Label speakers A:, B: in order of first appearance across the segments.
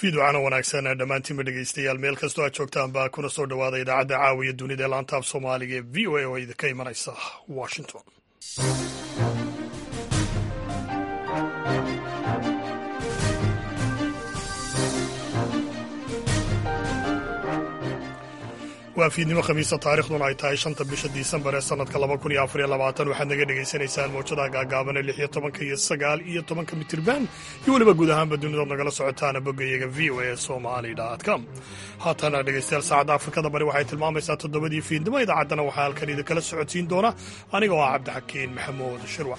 A: fiidwacana wanaagsan dhammaantiinba dhegeystayaal meel kastoo aad joogtaan baa kuna soo dhowaada idaacadda caawiya dunida ee laanta af soomaaliga ee v o a oo idinka imanaysa washington waa fiidnimo khamiisa taarikhduna ay tahay shanta bisha disembar ee sanadka laba kun iyo afar iyo labaatan waxaad naga dhagaysanaysaan mawjadaha gaagaaban ee lix iyo tobanka iyo sagaal iyo tobanka mitirban iyo weliba guud ahaanba dunidood nagala socotaana boggayaga v o a somali com haatana dhegeystayaal saacadda afrikada bari waxay tilmaamaysaa toddobadii fiidnimo idaacaddana waxaa halkan idinkala socodsiin doona aniga oo ah cabdixakiin maxamuud shirwac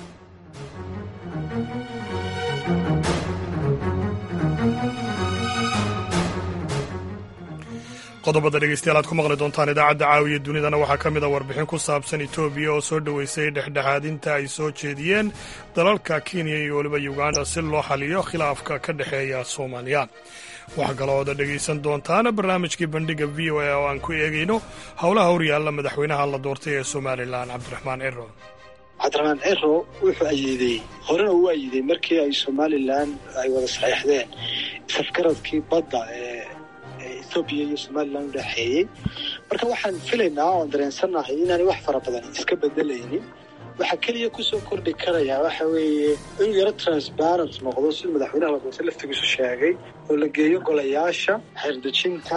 A: qodobada dhegeystayaal aad ku maqli doontaan idaacadda caawiya dunidana waxaa ka mid a warbixin ku saabsan etoobiya oo soo dhoweysay dhexdhexaadinta ay soo jeediyeen dalalka kenya iyo weliba uganda si loo xaliyo khilaafka ka dhexeeya soomaaliya waxaa kalooda dhegaysan doontaan barnaamijkii bandhiga v o a oo aan ku eegayno howlaha horyaalla madaxweynaha la doortay ee somalilan cabdiraxmaan ciro
B: cabdiraxmaan ciro wuxuu ayiiday horena uu ayiiday markii ay somalilan ay wada saxiixdeen safgaradkii badda ee etoobiya iyo somalilan u dhexeeyey marka waxaan filaynaa oon dareensannahay inaanay wax fara badan iska bedelaynin waxaa keliya kusoo kordhi karayaa waxa weeye inuu yaro transparent noqdo siduu madaxweynaha la doortay laftigiisu sheegay oo la geeyo golayaasha xeerdejinta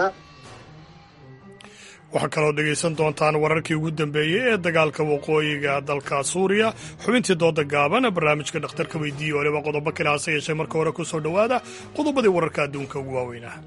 A: waxaa kaloo dhegaysan doontaan wararkii ugu dambeeyey ee dagaalka waqooyiga dalka suuriya xubintii dooda gaaban barnaamijka dhakhtarka weydiiye waliba qodobo kale hase yeeshee marka hore ku soo dhowaada qodobadii wararka adduunka ugu waaweynah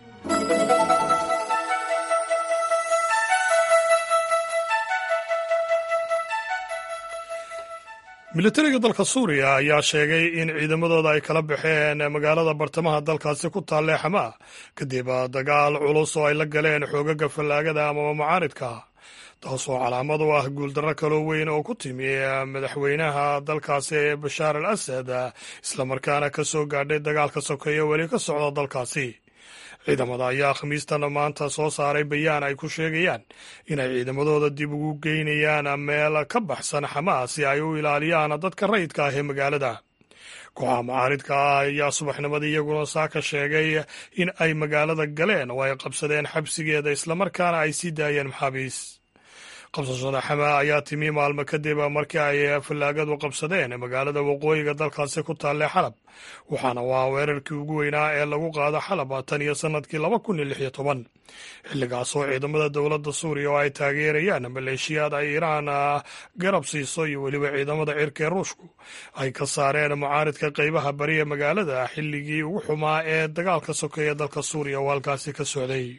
A: militariga dalka suuriya ayaa sheegay in ciidamadooda ay kala baxeen magaalada bartamaha dalkaasi ku taalle xamaa kadib dagaal culus oo ay la galeen xoogaga fallaagada amaba mucaaridka taasoo calaamad u ah guuldarro kaloo weyn oo ku timi madaxweynaha dalkaasi ee bashaar al asad islamarkaana ka soo gaadhay dagaalka sokeeye weli ka socda dalkaasi ciidamada ayaa khamiistan maanta soo saaray bayaan ay ku sheegayaan inay ciidamadooda dib ugu geynayaan meel ka baxsan xamaas si ay u ilaaliyaan dadka rayidka ah ee magaalada kooxaha mucaaridka ah ayaa subaxnimadii iyaguna saaka sheegay in ay magaalada galeen oo ay qabsadeen xabsigeeda islamarkaana ay sii daayeen maxaabiis qabsashada xamaa ayaa timi maalmo kadib markii ay fallaagadu qabsadeen magaalada waqooyiga dalkaasi ku taalle xalab waxaana waa weerarkii ugu weynaa ee lagu qaado xalab tan iyo sannadkii laba kun iyo lix iyo toban xilligaasoo ciidamada dowladda suuriya oo ay taageerayaan maleeshiyaad ay iiraan garab siiso iyo weliba ciidamada cirka ee ruushku ay ka saareen mucaaridka qeybaha bari ee magaalada xilligii ugu xumaa ee dagaalka sokeeye dalka suuriya oo halkaasi ka socday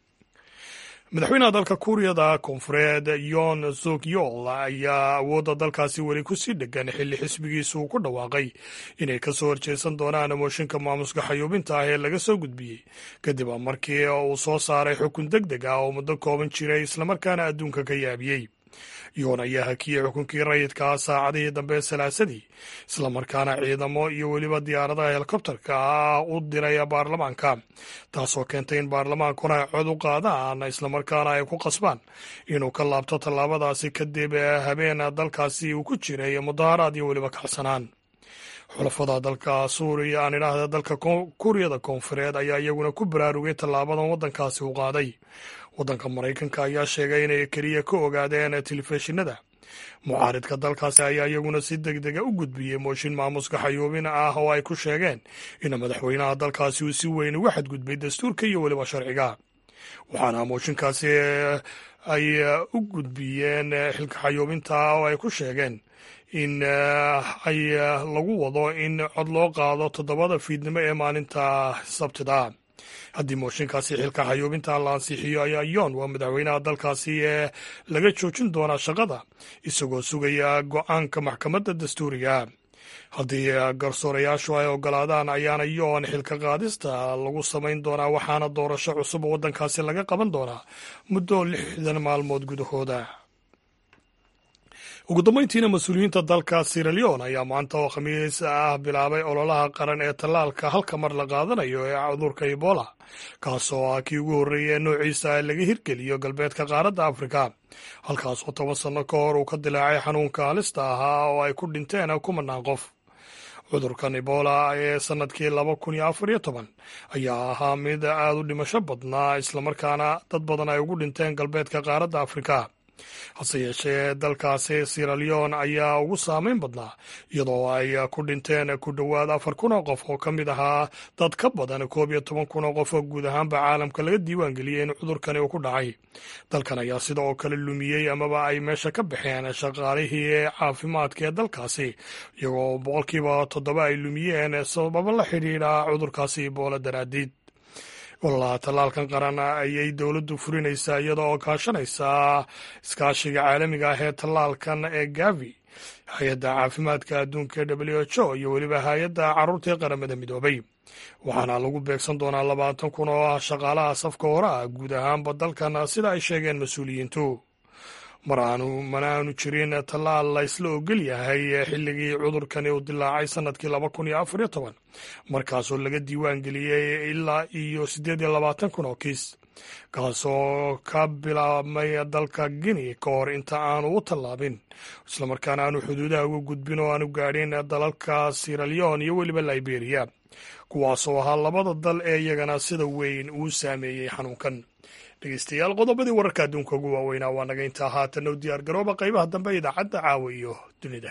A: madaxweynaha dalka kuuriyada koonfureed yon zuk yol ayaa awoodda dalkaasi weli ku sii dhegan xilli xisbigiisu uu ku dhawaaqay inay ka soo horjeesan doonaan mooshinka maamuska xayuubinta ah ee laga soo gudbiyey kadib markii uu soo saaray xukun deg deg ah oo muddo kooban jiray islamarkaana adduunka ka yaabiyey yoon ayaa hakiyey xukunkii rayidkaa saacadihii dambe salaasadii islamarkaana ciidamo iyo weliba diyaaradaha helikobtarka ah u diray baarlamaanka taasoo keentay in baarlamaankuna ay cod u qaadaan islamarkaana ay ku qasbaan inuu ka laabto tallaabadaasi kadib habeen dalkaasi uu ku jiray mudaharaad iyo weliba kacsanaan xulafada dalka suuriya aan idhaahda dalka kuuriyada koonfureed ayaa iyaguna ku baraarugay tallaabadan waddankaasi u qaaday waddanka maraykanka ayaa sheegay inay keliya ka ogaadeen telefishinada mucaaridka dalkaasi ayaa iyaguna si deg dega u gudbiyey mooshin maamuska xayuubin ah oo ay ku sheegeen in madaxweynaha dalkaasi uu si weyn uga xadgudbay dastuurka iyo weliba sharciga waxaana mooshinkaasi ay u gudbiyeen xilka xayuubinta oo ay ku sheegeen in ay lagu wado in cod loo qaado toddobada fiidnimo ee maalinta sabtida haddii mooshinkaasi xilka xayuubinta la ansixiyo ayaa yoon waa madaxweynaha dalkaasi ee laga joojin doonaa shaqada isagoo sugaya go-aanka maxkamadda dastuuriga haddii garsoorayaashu ay ogolaadaan ayaana yoon xilka qaadista lagu samayn doonaa waxaana doorasho cusub waddankaasi laga qaban doonaa muddo lixdan maalmood gudahooda ugu dambeyntiina mas-uuliyiinta dalka siraleon ayaa maanta oo khamiis ah bilaabay ololaha qaran ee tallaalka halka mar la qaadanayo ee cudurka ebola kaasoo ah kii ugu horreeyay ee noociisa laga hirgeliyo galbeedka qaaradda afrika halkaas oo toban sanno ka hor uu ka dilaacay xanuunka halista ahaa oo ay ku dhinteen kumanaan qof cudurkan ebola ee sannadkii laba kun iyo afar iyo toban ayaa ahaa mid aad u dhimasho badnaa islamarkaana dad badan ay ugu dhinteen galbeedka qaaradda afrika hase yeeshee dalkaasi siraleon ayaa ugu saameyn badnaa iyadoo ay ku dhinteen ku dhowaad afar kun oo qof oo ka mid ahaa dad ka badan koob iyo toban kun oo qof oo guud ahaanba caalamka laga diiwaan geliyey in cudurkani uu ku dhacay dalkan ayaa sida oo kale lumiyey amaba ay meesha ka baxeen shaqaalihii caafimaadka ee dalkaasi iyagoo boqolkiiba toddoba ay lumiyeen sababo la xidhiidha cudurkaasi iboola daraadiid walaha tallaalkan qaran ayay dowladdu furinaysaa iyada oo kaashanaysaa iskaashiga caalamiga ah ee tallaalkan ee gavi hay-adda caafimaadka adduunka ee w h o iyo weliba hay-adda carruurta ee qaramada midoobay waxaana lagu beegsan doonaa labaatan kun oo ah shaqaalaha safka hore ah guud ahaanba dalkan sida ay sheegeen mas-uuliyiintu mar aanu mana aanu jirin tallaal la ysla ogol yahay xilligii cudurkani uu dilaacay sannadkii laba kun iyo afar iyo toban markaasoo laga diiwaan geliyey ilaa iyo siddeed iyo labaatan kun oo kiis kaasoo ka bilaabmay dalka guinea ka hor inta aanu u tallaabin islamarkaana aanu xuduudaha uga gudbin oo aanu gaadhin dalalka siraleon iyo weliba liberia kuwaasoo ahaa labada dal ee iyagana sida weyn uu saameeyey xanuunkan dhegeystayaal qodobadii wararka adduunka ugu waaweynaa waa naga intaa haatan u diyaar garooba qaybaha dambe idaacadda caawa iyo dunida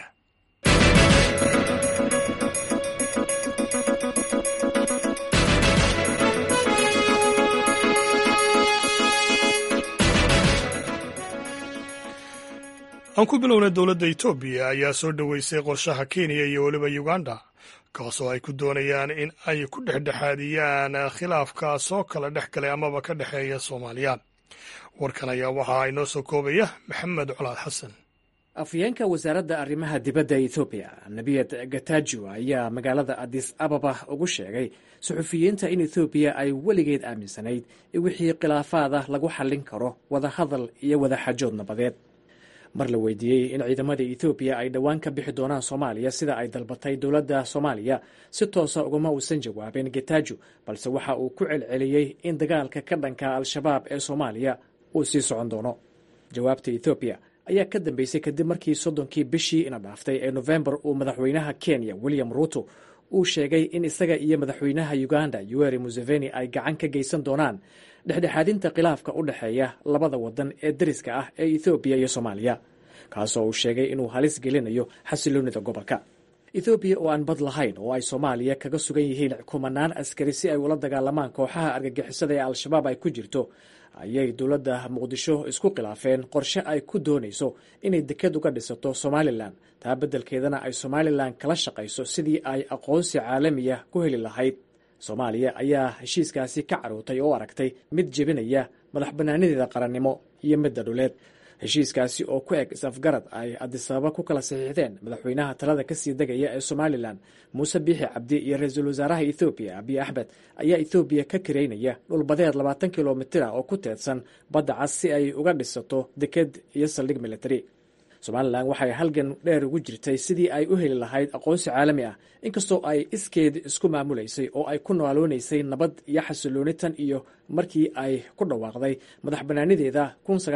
A: aan ku bilownay dowladda etoobiya ayaa soo dhoweysay qorshaha kenya iyo weliba uganda kaasoo ay ku doonayaan in ay ku dhexdhexaadiyaan khilaafka soo kala dhex galay amaba ka dhexeeya soomaaliya warkan ayaa waxaa inoo soo koobaya maxamed colaad xasan
C: afhayeenka wasaaradda arrimaha dibadda ethoobiya nebiyad gatajo ayaa magaalada adis ababa ugu sheegay suxufiyiinta in ethoobiya ay weligeed aaminsanayd in wixii khilaafaada lagu xallin karo wadahadal iyo wadaxajood nabadeed mar la weydiiyey in ciidamada ethoobiya ay dhowaan ka bixi doonaan soomaaliya sida ay dalbatay dowladda soomaaliya si toosa ugama uusan jawaabin getajo balse waxa uu ku celceliyey in dagaalka ka dhanka al-shabaab ee soomaaliya uu sii socon doono jawaabta ethoobiya ayaa ka dambeysay kadib markii soddonkii bishii ina dhaaftay ee nofembar uu madaxweynaha kenya william ruuto uu sheegay in isaga iyo madaxweynaha uganda yuweri museveni ay gacan ka geysan doonaan dhexdhexaadinta khilaafka u dhexeeya labada wadan ee dariska ah ee ethoobiya iyo soomaaliya kaasoo uu sheegay inuu halis gelinayo xasiloonida gobolka ethoobiya oo aan bad lahayn oo ay soomaaliya kaga sugan yihiin kumanaan askari si ay ula dagaalamaan kooxaha argagixisada ee al-shabaab ay ku jirto ayay dowladda muqdisho isku khilaafeen qorshe ay ku doonayso inay deked uga dhisato somalilan taa beddelkeedana ay somalilan kala shaqayso sidii ay aqoonsi caalamiya ku heli lahayd soomaaliya ayaa heshiiskaasi ka carootay oo aragtay mid jebinaya madax bannaanideeda qarannimo iyo midda dhuleed heshiiskaasi oo ku eg is-afgarad ay adisababa ku kala saxiixdeen madaxweynaha talada kasii degaya ee somalilan muuse biixi cabdi iyo ra-iisul wasaaraha ethoobiya abiy axmed ayaa ethoobiya ka kareynaya dhulbadeed labaatan kilomitir ah oo ku teedsan badda cas si ay uga dhisato deked iyo saldhig military somalilan waxay halgan dheer ugu jirtay sidii ay u heli lahayd aqoonsi caalami ah inkastoo ay iskeed isku maamulaysay oo ay ku nooloonaysay nabad iyo xasilooni tan iyo markii ay ku dhawaaqday madax bannaanideeda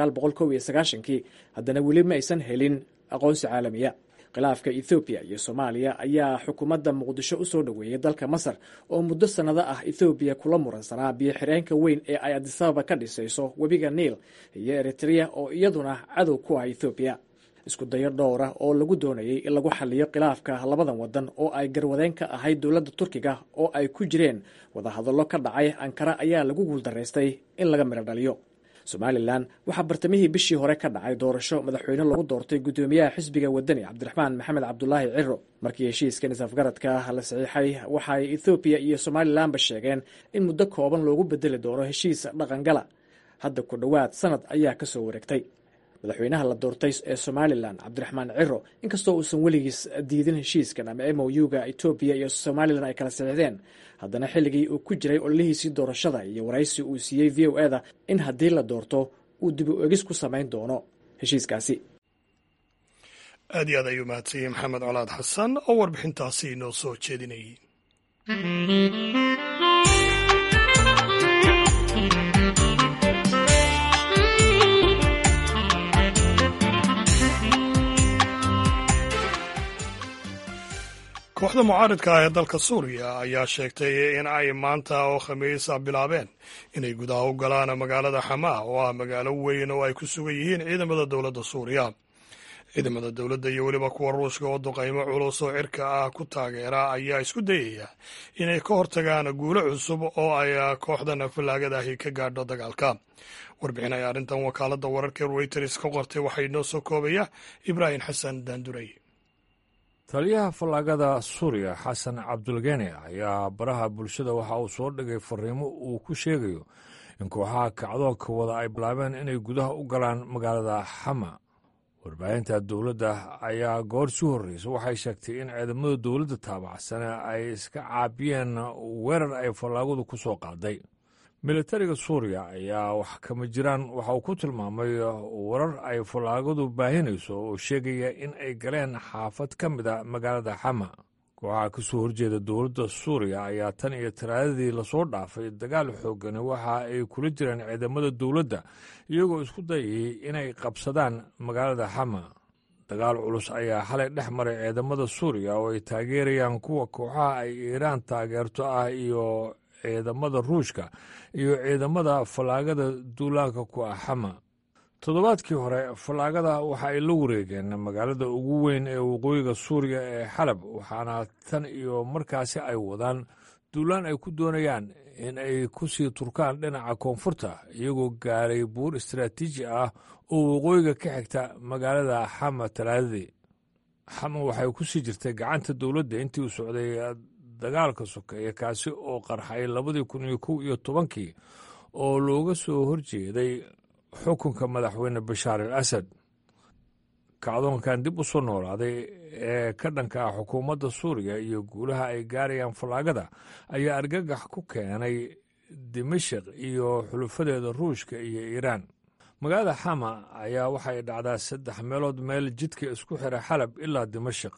C: kii haddana weli ma aysan helin aqoonsi caalamiya khilaafka ethoobiya iyo soomaaliya ayaa xukuumadda muqdisho u soo dhoweeyey dalka masar oo muddo sannado ah ethoobiya kula muransanaa biyo xireenka weyn ee ay adisababa ka dhisayso webiga niil iyo eritrea oo iyaduna cadow ku ah ethoobiya isku dayo dhowra oo lagu doonayay in lagu xaliyo khilaafka labadan wadan oo ay garwadeen ka ahayd dowladda turkiga oo ay ku jireen wadahadallo ka dhacay ankara ayaa lagu guuldaraystay in laga midho dhaliyo somalilan waxaa bartamihii bishii hore ka dhacay doorasho madaxweyne lagu doortay guddoomiyaha xisbiga wadani cabdiraxmaan maxamed cabdulaahi ciro markii heshiiskan isafgaradka la saxiixay waxaay ethoobiya iyo somalilanba sheegeen in muddo kooban loogu bedeli doono heshiis dhaqangala hadda ku dhowaad sanad ayaa kasoo wareegtay madaxweynaha la doortay ee somalilan cabdiraxmaan ciro inkastoo uusan weligiis diidin heshiiskan ama m o u-ga etoobiya iyo somalilan ay kala saxiixdeen haddana xilligii uu ku jiray ololihiisii doorashada iyo waraysi uu siiyey v o eda in haddii la doorto uu dib u egis ku samayn doono heshiiskaasi
A: aad iyo aad ayuu mahadsanyey maxamed colaad xasan oo warbixintaasi inoo soo jeedinayay kooxda kooxda mucaaridka ah ee dalka suuriya ayaa sheegtay in ay maanta oo khamiisa bilaabeen inay gudaha u galaan magaalada xamaa oo ah magaalo weyn oo ay ku sugan yihiin ciidamada dowladda suuriya ciidamada dowladda iyo weliba kuwa ruushka oo duqaymo culus oo cirka ah ku taageera ayaa isku dayaya inay ka hortagaan guulo cusub oo ay kooxdan fallaagada ahi ka gaadho dagaalka warbixin ay arrintan wakaaladda wararka reuters ka qortay waxaa inoo soo koobaya ibraahim xasan daanduray
D: taliyaha fallaagada suuriya xasan cabdulgene ayaa baraha bulshada waxa uu soo dhigay fariimo uu ku sheegayo in kooxaha kacdoonka wada ay bilaabeen inay gudaha u galaan magaalada xama warbaahinta dowladda ayaa goor si horreysa waxay sheegtay in ciidamada dowladda taabacsane ay iska caabiyeen weerar ay fallaagadu ku soo qaaday militariga suuriya ayaa wax kama jiraan waxa uu ku tilmaamay warar ay fallaagadu baahinayso oo sheegaya in ay galeen xaafad ka mid a magaalada xama kooxaha ka soo horjeeda dowladda suuriya ayaa tan iyo talaadadii lasoo dhaafay dagaal xoogani waxa ay kula jireen ciidamada dowladda iyagoo isku dayayay inay qabsadaan magaalada xama dagaal culus ayaa xalay dhex maray ciidamada suuriya oo ay taageerayaan kuwa kooxaha ay iiraan taageerto ah iyo ciidamada ruushka iyo ciidamada fallaagada duulaanka ku ah xama toddobaadkii hore fallaagada waxa ay la wareegeen magaalada ugu weyn ee waqooyiga suuriya ee xalab waxaana tan iyo markaasi ay wadaan duulaan ay ku doonayaan in ay ku sii turkaan dhinaca koonfurta iyagoo gaaray buur istaraatiiji ah oo waqooyiga ka xigta magaalada xama talaadadii xama waxay ku sii jirtay gacanta dowladda intii uu socday dagaalka sokeeye kaasi oo qarxay labadii kun iyo kow iyo tobankii oo looga soo horjeeday xukunka madaxweyne bashaar al asad kacdoonkan dib u soo noolaaday ee ka dhanka ah xukuumadda suuriya iyo guulaha ay gaarayaan fallaagada ayaa argagax ku keenay dimashik iyo xulufadeeda ruushka iyo iiraan magaalada xama ayaa waxay dhacdaa saddex meelood meel jidka isku xira xalab ilaa dimashik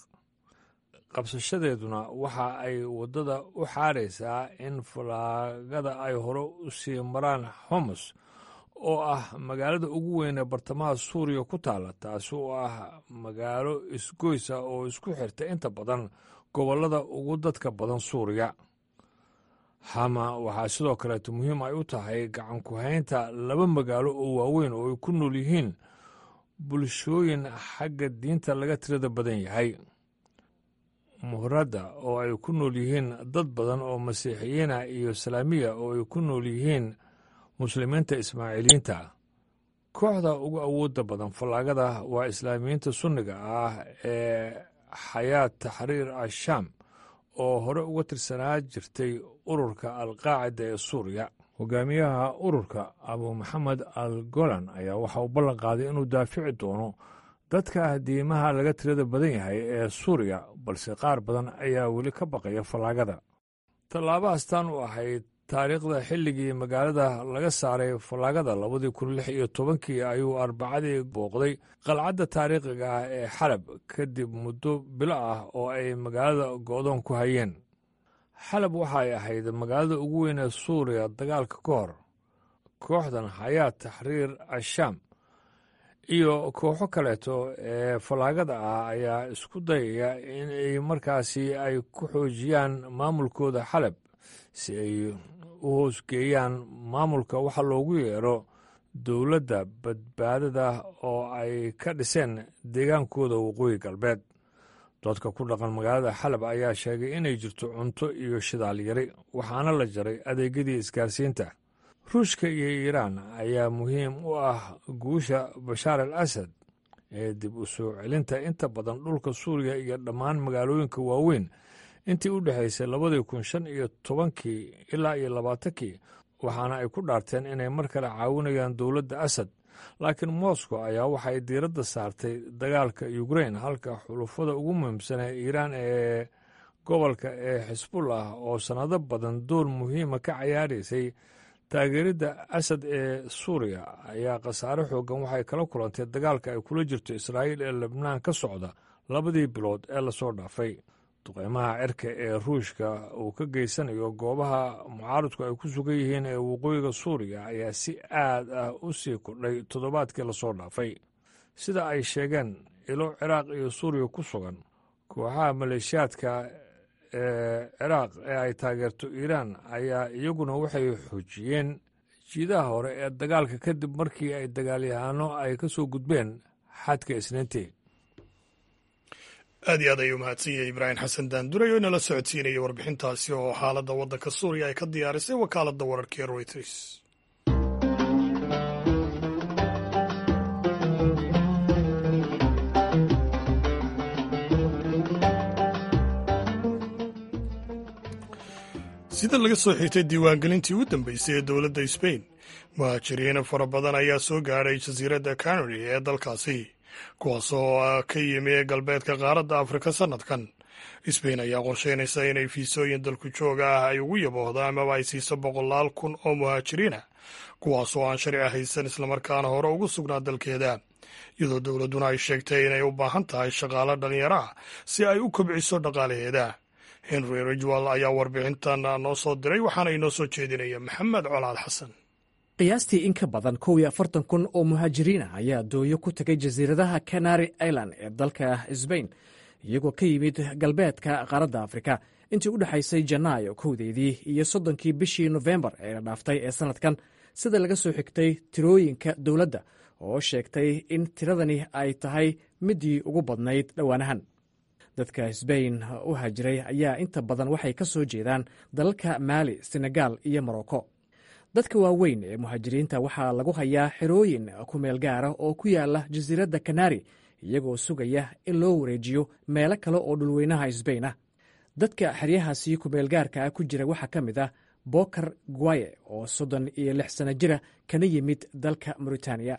D: qabsashadeeduna waxa ay waddada u xaaraysaa in fallaagada ay hore u sii maraan homus oo ah magaalada ugu weyn ee bartamaha suuriya ku taalla taasi oo ah magaalo isgoysa oo isku xirta inta badan gobollada ugu dadka badan suuriya xama waxaa sidoo kaleeto muhiim ay u tahay gacan ku-haynta laba magaalo oo waaweyn oo ay ku nool yihiin bulshooyin xagga diinta laga tirada badan yahay muhradda oo ay ku nool yihiin dad badan oo masiixiyiina iyo salaamiya oo ay ku nool yihiin muslimiinta ismaaciiliyiinta kooxda ugu awoodda badan fallaagada waa islaamiyiinta sunniga ah ee xayaat taxriir ashaam oo hore uga tirsanaa jirtay ururka alqaacida ee suuriya hogaamiyaha ururka abu maxamed al golan ayaa waxa uu ballan qaaday inuu daafici doono dadka diimaha laga tirada badan yahay ee suuriya balse qaar badan ayaa weli ka baqaya fallaagada tallaabahaastaan u ahayd taariikhda xilligii magaalada laga saaray fallaagada labadii kun lix iyo tobankii ayuu arbacadii booqday qalcadda taariikhiga ah ee xalab kadib muddo bilo ah oo ay magaalada go'doon ku hayeen xalab waxay ahayd magaalada ugu weyn ee suuriya dagaalka ka hor kooxdan xayaat taxriir ashaam iyo kooxo kaleeto ee fallaagada ah ayaa isku dayaya in ay markaasi ay ku xoojiyaan maamulkooda xalab si ay u hoosgeeyaan maamulka waxa loogu yeero dowladda badbaadada oo ay ka dhiseen deegaankooda waqooyi galbeed dadka ku dhaqan magaalada xalab ayaa sheegay inay jirto cunto iyo shidaal yari waxaana la jaray adeegyadii isgaarsiinta ruushka iyo iiraan ayaa muhiim u ah guusha bashaar al asad ee dib u soo celinta inta badan dhulka suuriya iyo dhammaan magaalooyinka waaweyn intii u dhexaysay labadii kun shan iyo tobankii ilaa iyo labaatankii waxaana ay ku dhaarteen inay mar kale caawinayaan dowladda asad laakiin moscow ayaa waxay diiradda saartay dagaalka ukrain halka xulufada ugu muhiimsan ee iiraan ee gobolka ee xisbullah oo sannado badan door muhiima ka cayaaraysay taageeridda asad ee suuriya ayaa khasaare xoogan waxay kala kulantay dagaalka ay kula jirto israa'iil ee lebnaan ka socda labadii bilood ee lasoo dhaafay duqeymaha cirka ee ruushka uu ka geysanayo goobaha mucaaradku ay ku sugan yihiin ee waqooyiga suuriya ayaa si aad ah u sii kordhay toddobaadkii lasoo dhaafay sida ay sheegeen ilo ciraaq iyo suuriya ku sugan kooxaha maleeshiyaadka ee ciraaq ee ay taageerto iiraan ayaa iyaguna waxay xoojiyeen jiidaha hore ee dagaalka kadib markii ay dagaalyahaano ay ka soo gudbeen xadka isniintii
A: aad iyo aad ayuu mahadsan yahay ibraahim xasan daanduray oo inala socodsiinaya warbixintaasi oo xaaladda waddanka suuriya ay ka diyaarisay wakaaladda wararka ee royters sida laga soo xigtay diiwaangelintii ugu dambeysay ee dowladda sbain muhaajiriin fara badan ayaa soo gaadhay jasiiradda canary ee dalkaasi kuwaasoo ka yimi galbeedka qaaradda afrika sannadkan sbain ayaa qorsheynaysa inay fiisooyin dalku jooga ah ay ugu yaboohdo amaba ay siiso boqolaal kun oo muhaajiriina kuwaasoo aan sharci haysan islamarkaana hore ugu sugnaa dalkeeda iyadoo dowladduna ay sheegtay inay u baahan tahay shaqaalo dhallinyaro ah si ay u kobciso dhaqaalaheeda henry rijwal ayaa warbixintan noo soo diray waxaana inoo soo jeedinaya maxamed colaad xasan
C: qiyaastii in ka badan kow iyo afartan kun oo muhaajiriin ah ayaa dooyo ku tegay jasiiradaha canary island ee dalka sbain iyagoo ka yimid galbeedka qaaradda afrika intii u dhexaysay janaayo kowdeedii iyo soddonkii bishii nofembar ee la dhaaftay ee sannadkan sida laga soo xigtay tirooyinka dowladda oo sheegtay in tiradani ay tahay midii ugu badnayd dhowaanahan dadka sbain u haajiray ayaa inta badan waxay ka soo jeedaan dalalka maali senegaal iyo morocco dadka waaweyn ee muhaajiriinta waxaa lagu hayaa xerooyin ku meel gaara oo ku yaala jasiiradda kanari iyagoo sugaya in loo wareejiyo meelo kale oo dhulweynaha sbain ah dadka xeryahaasi kumeelgaarka ah ku jira waxaa ka mid ah bokar guaye oo soddon iyo lix sano jira kana yimid dalka mauritaniya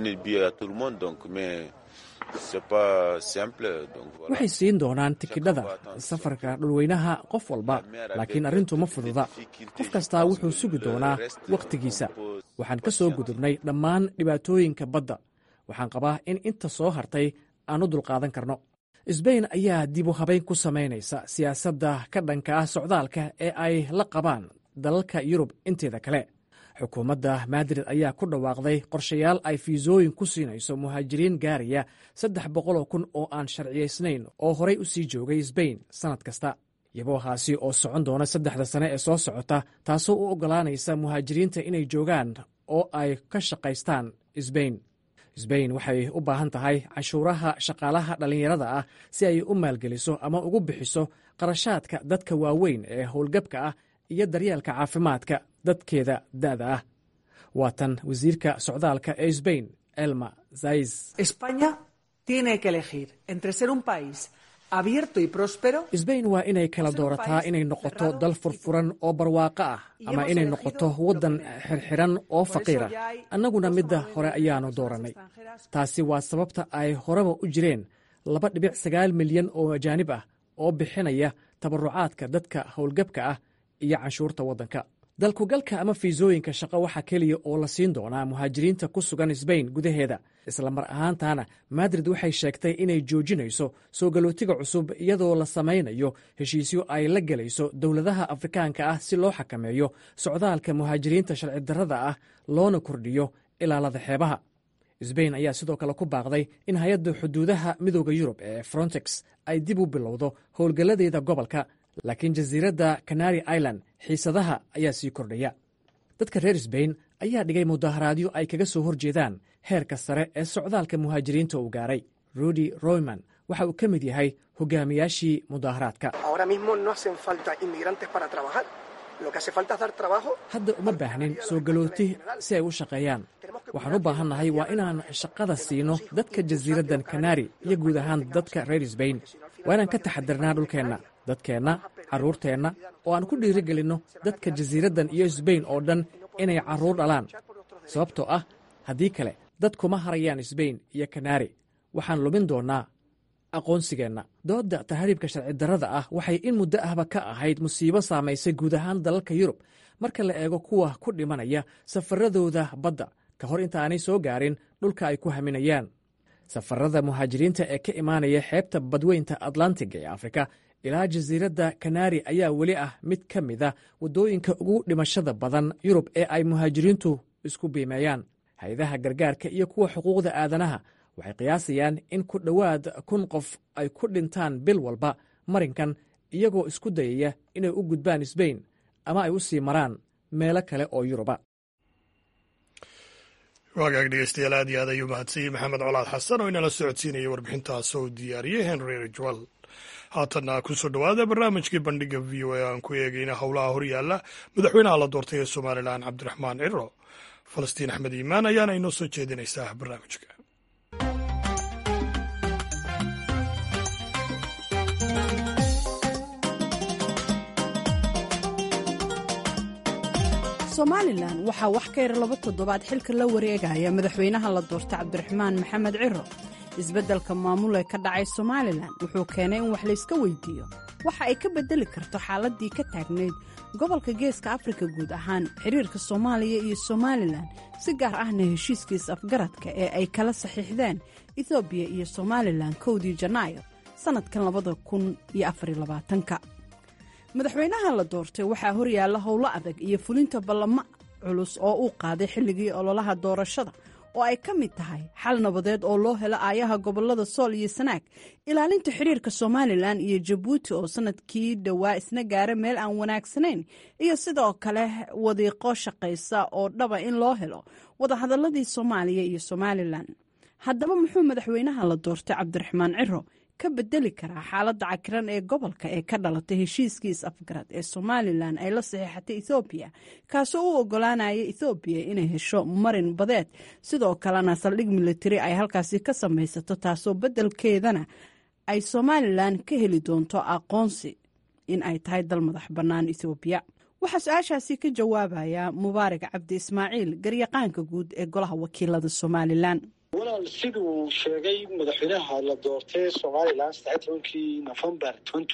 C: waxay siin doonaan tikidhada safarka dhulweynaha qof walba laakiin arrintu ma fududa qof kastaa wuxuu sugi doonaa wakhtigiisa waxaan ka soo gudubnay dhammaan dhibaatooyinka badda waxaan qabaa in inta soo hartay aan u dulqaadan karno sbain ayaa dib u habayn ku samaynaysa siyaasadda ka dhanka ah socdaalka ee ay la qabaan dalalka yurub inteeda kale xukuumadda madrid ayaa ku dhawaaqday qorshayaal ay fiisooyin ku siinayso muhaajiriin gaaraya saddex boqoloo kun oo aan sharciyaysnayn oo horay u sii joogay sbain sannad kasta yaboohaasi oo socon doona saddexda sane ee soo socota taasoo u oggolaanaysa muhaajiriinta inay joogaan oo ay ka shaqaystaan sbain sbain waxay u baahan tahay canshuuraha shaqaalaha dhallinyarada ah si ay u maalgeliso ama ugu bixiso qarashaadka dadka waaweyn ee howlgabka ah iyo daryeelka caafimaadka dadkeeda da'da ah waa tan wasiirka socdaalka ee sbain elma zais sbain waa inay kala doorataa inay noqoto dal furfuran oo barwaaqo ah ama inay noqoto waddan xirxiran oo faqiir ah annaguna midda hore ayaanu doorannay taasi waa sababta ay horeba u jireen laba dhibic sagaal milyan oo ajaanib ah oo bixinaya tabarucaadka dadka howlgabka ah iyo canshuurta waddanka dalkugalka ama fiisooyinka shaqo waxaa keliya oo la siin doonaa muhaajiriinta ku sugan sbain gudaheeda isla mar ahaantaana madrid waxay sheegtay inay joojinayso soo galootiga cusub iyadoo la samaynayo heshiisyo ay la gelayso dowladaha afrikaanka ah si loo xakameeyo socdaalka muhaajiriinta sharci darrada ah loona kordhiyo ilaalada xeebaha sbain ayaa sidoo kale ku baaqday in hay-adda xuduudaha midooda yurub ee frontex ay dib u bilowdo howlgalladeeda gobolka laakiin jasiiradda canary island xiisadaha ayaa sii kordhaya dadka reer sbain ayaa dhigay mudaharaadyo ay kaga soo horjeedaan heerka sare ee socdaalka muhaajiriinta uu gaaray rudy royman waxa uu ka mid yahay hogaamiyaashii mudaharaadka hadda uma baahnin soo galooti si ay u shaqeeyaan waxaan u baahannahay waa inaan shaqada siino dadka jasiiraddan kanari iyo guud ahaan dadka reer sbain waa inaan ka taxadirnaa dhulkeenna dadkeenna carruurteenna oo aan ku dhiirigelinno dadka jasiiraddan iyo sbain oo dhan inay carruur dhalaan sababtoo ah haddii kale dad kuma harayaan sbain iyo kanari waxaan lumin doonnaa aqoonsigeenna doodda tahriibka sharci darrada ah waxay in muddo ahba ka ahayd musiibo saamaysay guud ahaan dalalka yurub marka la eego kuwa ku dhimanaya safaradooda badda ka hor intaanay soo gaarin dhulka ay ku haminayaan safarada muhaajiriinta ee ka imaanaya xeebta badweynta atlantiga ee afrika ilaa jasiiradda kanari ayaa weli ah mid ka mida waddooyinka ugu dhimashada badan yurub ee ay muhaajiriintu isku biimeeyaan hay-adaha gargaarka iyo kuwa xuquuqda aadanaha waxay qiyaasayaan in ku dhowaad kun qof ay ku dhintaan bil walba marinkan iyagoo isku dayaya inay u gudbaan sbain ama ay u sii maraan meelo kale oo yuruba
A: waagaag dhegeystayaal aad iyo aad ayuu mahadsanyey maxamed colaad xasan oo inala socodsiinayay warbixintaas oo diyaariyey henry rijwal haatanna kusoo dhowaada barnaamijkii bandhiga v o a aan ku eegayna howlaha horyaalla madaxweynaha la doortay ee somalilan cabdiraxmaan ciro falastiin axmed iimaan ayaana inoo soo jeedinaysaa barnaamijka
E: somalilan waxaa wax ka yar laba toddobaad xilka la wareegaya madaxweynaha la doortay cabdiraxmaan maxamed ciro isbeddelka maamul ee ka dhacay somalilan wuxuu keenay in wax layska weydiiyo waxa ay ka beddeli karto xaaladdii ka taagnayd gobolka geeska afrika guud ahaan xiriirka soomaaliya iyo somalilan si gaar ahna heshiiskiis afgaradka ee ay kala saxiixdeen etoobiya iyo somalilan kowdii janaayo sannadkan labada kun iyo afarylabaatanka madaxweynaha la doortay waxaa horyaalla howlo adag iyo fulinta ballamo culus oo uu qaaday xilligii ololaha doorashada oo ay ka mid tahay xal nabadeed oo loo helo aayaha gobolada sool iyo sanaag ilaalinta xiriirka somalilan iyo jabuuti oo sanadkii dhowaa isna gaara meel aan wanaagsanayn iyo sidoo kale wadiiqo shaqaysa oo dhaba in loo helo wadahadaladii soomaaliya iyo somalilan haddaba muxuu madaxweynaha la doortay cabdiraxmaan ciro ka bedeli karaa xaaladda cakiran ee gobolka ee ka dhalatay heshiiskiis afgarad ee somalilan ay la saxiixatay ethoobiya kaasoo u ogolaanaya ethoobiya inay hesho marin badeed sidoo kalena saldhig militari ay halkaasi ka samaysato taasoo beddelkeedana ay somalilan ka heli doonto aqoonsi in ay tahay dal madax bannaan ethoobiya waxaa su-aashaasi ka jawaabaya mubaarak cabdi ismaaciil garyaqaanka guud ee golaha wakiilada somalilan
B: walaal siduu sheegay madaxweynaha la doortay somalilan saddex tobankii november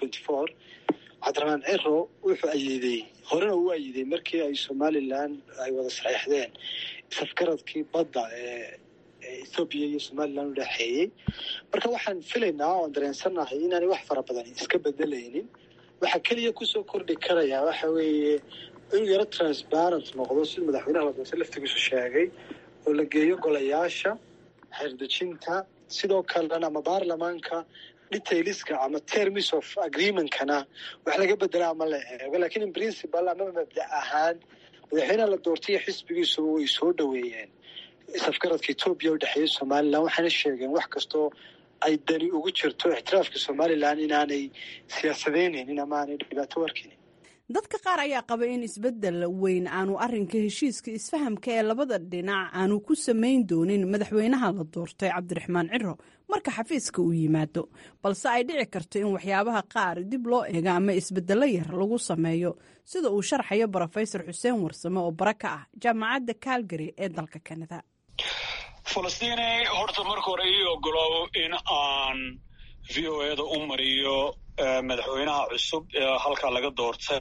B: cabdiraxmaan ciro wuxuu ayiiday horena uu ayiiday markii ay somalilan ay wada saxiixdeen safgaradkii badda ee ethoobiya iyo somalilan u dhexeeyey marka waxaan filaynaa oan dareensannahay inaanay wax fara badan iska bedelaynin waxaa keliya kusoo kordhi karaya waxa weeye inuu yaro transparent noqdo siduu madaxweynaha la doortay laftigiisu sheegay oo la geeyo golayaasha xeerdejinta sidoo kalena ama baarlamaanka detailiska ama terms of agreementkana wax laga bedela ama la eego lakin in principal ama mabda ahaan madaxweynaha la doortay xisbigiisuba way soo dhoweeyeen safgaradka etoobiya u dhexeeya somalilan waxaana sheegeen wax kastoo ay dani ugu jirto ixtiraafka somalilan inaanay siyaasadeynaynin ama aanay dhibaato arkaynin
E: dadka qaar ayaa qaba in isbeddel weyn aanu arrinka heshiiska isfahamka ee labada dhinac aanu ku samayn doonin madaxweynaha la doortay cabdiraxmaan ciro marka xafiiska uu yimaado balse ay dhici karto in waxyaabaha qaar dib loo eego ama isbeddello yar lagu sameeyo sida uu sharxayo brofesor xuseen warsame oo bara ka ah jaamacadda calgary ee dalka kanada
F: falastiine horta marka hore ii ogolow in aan v o eda u mariyo madaxweynaha cusub ee halkaa laga doortay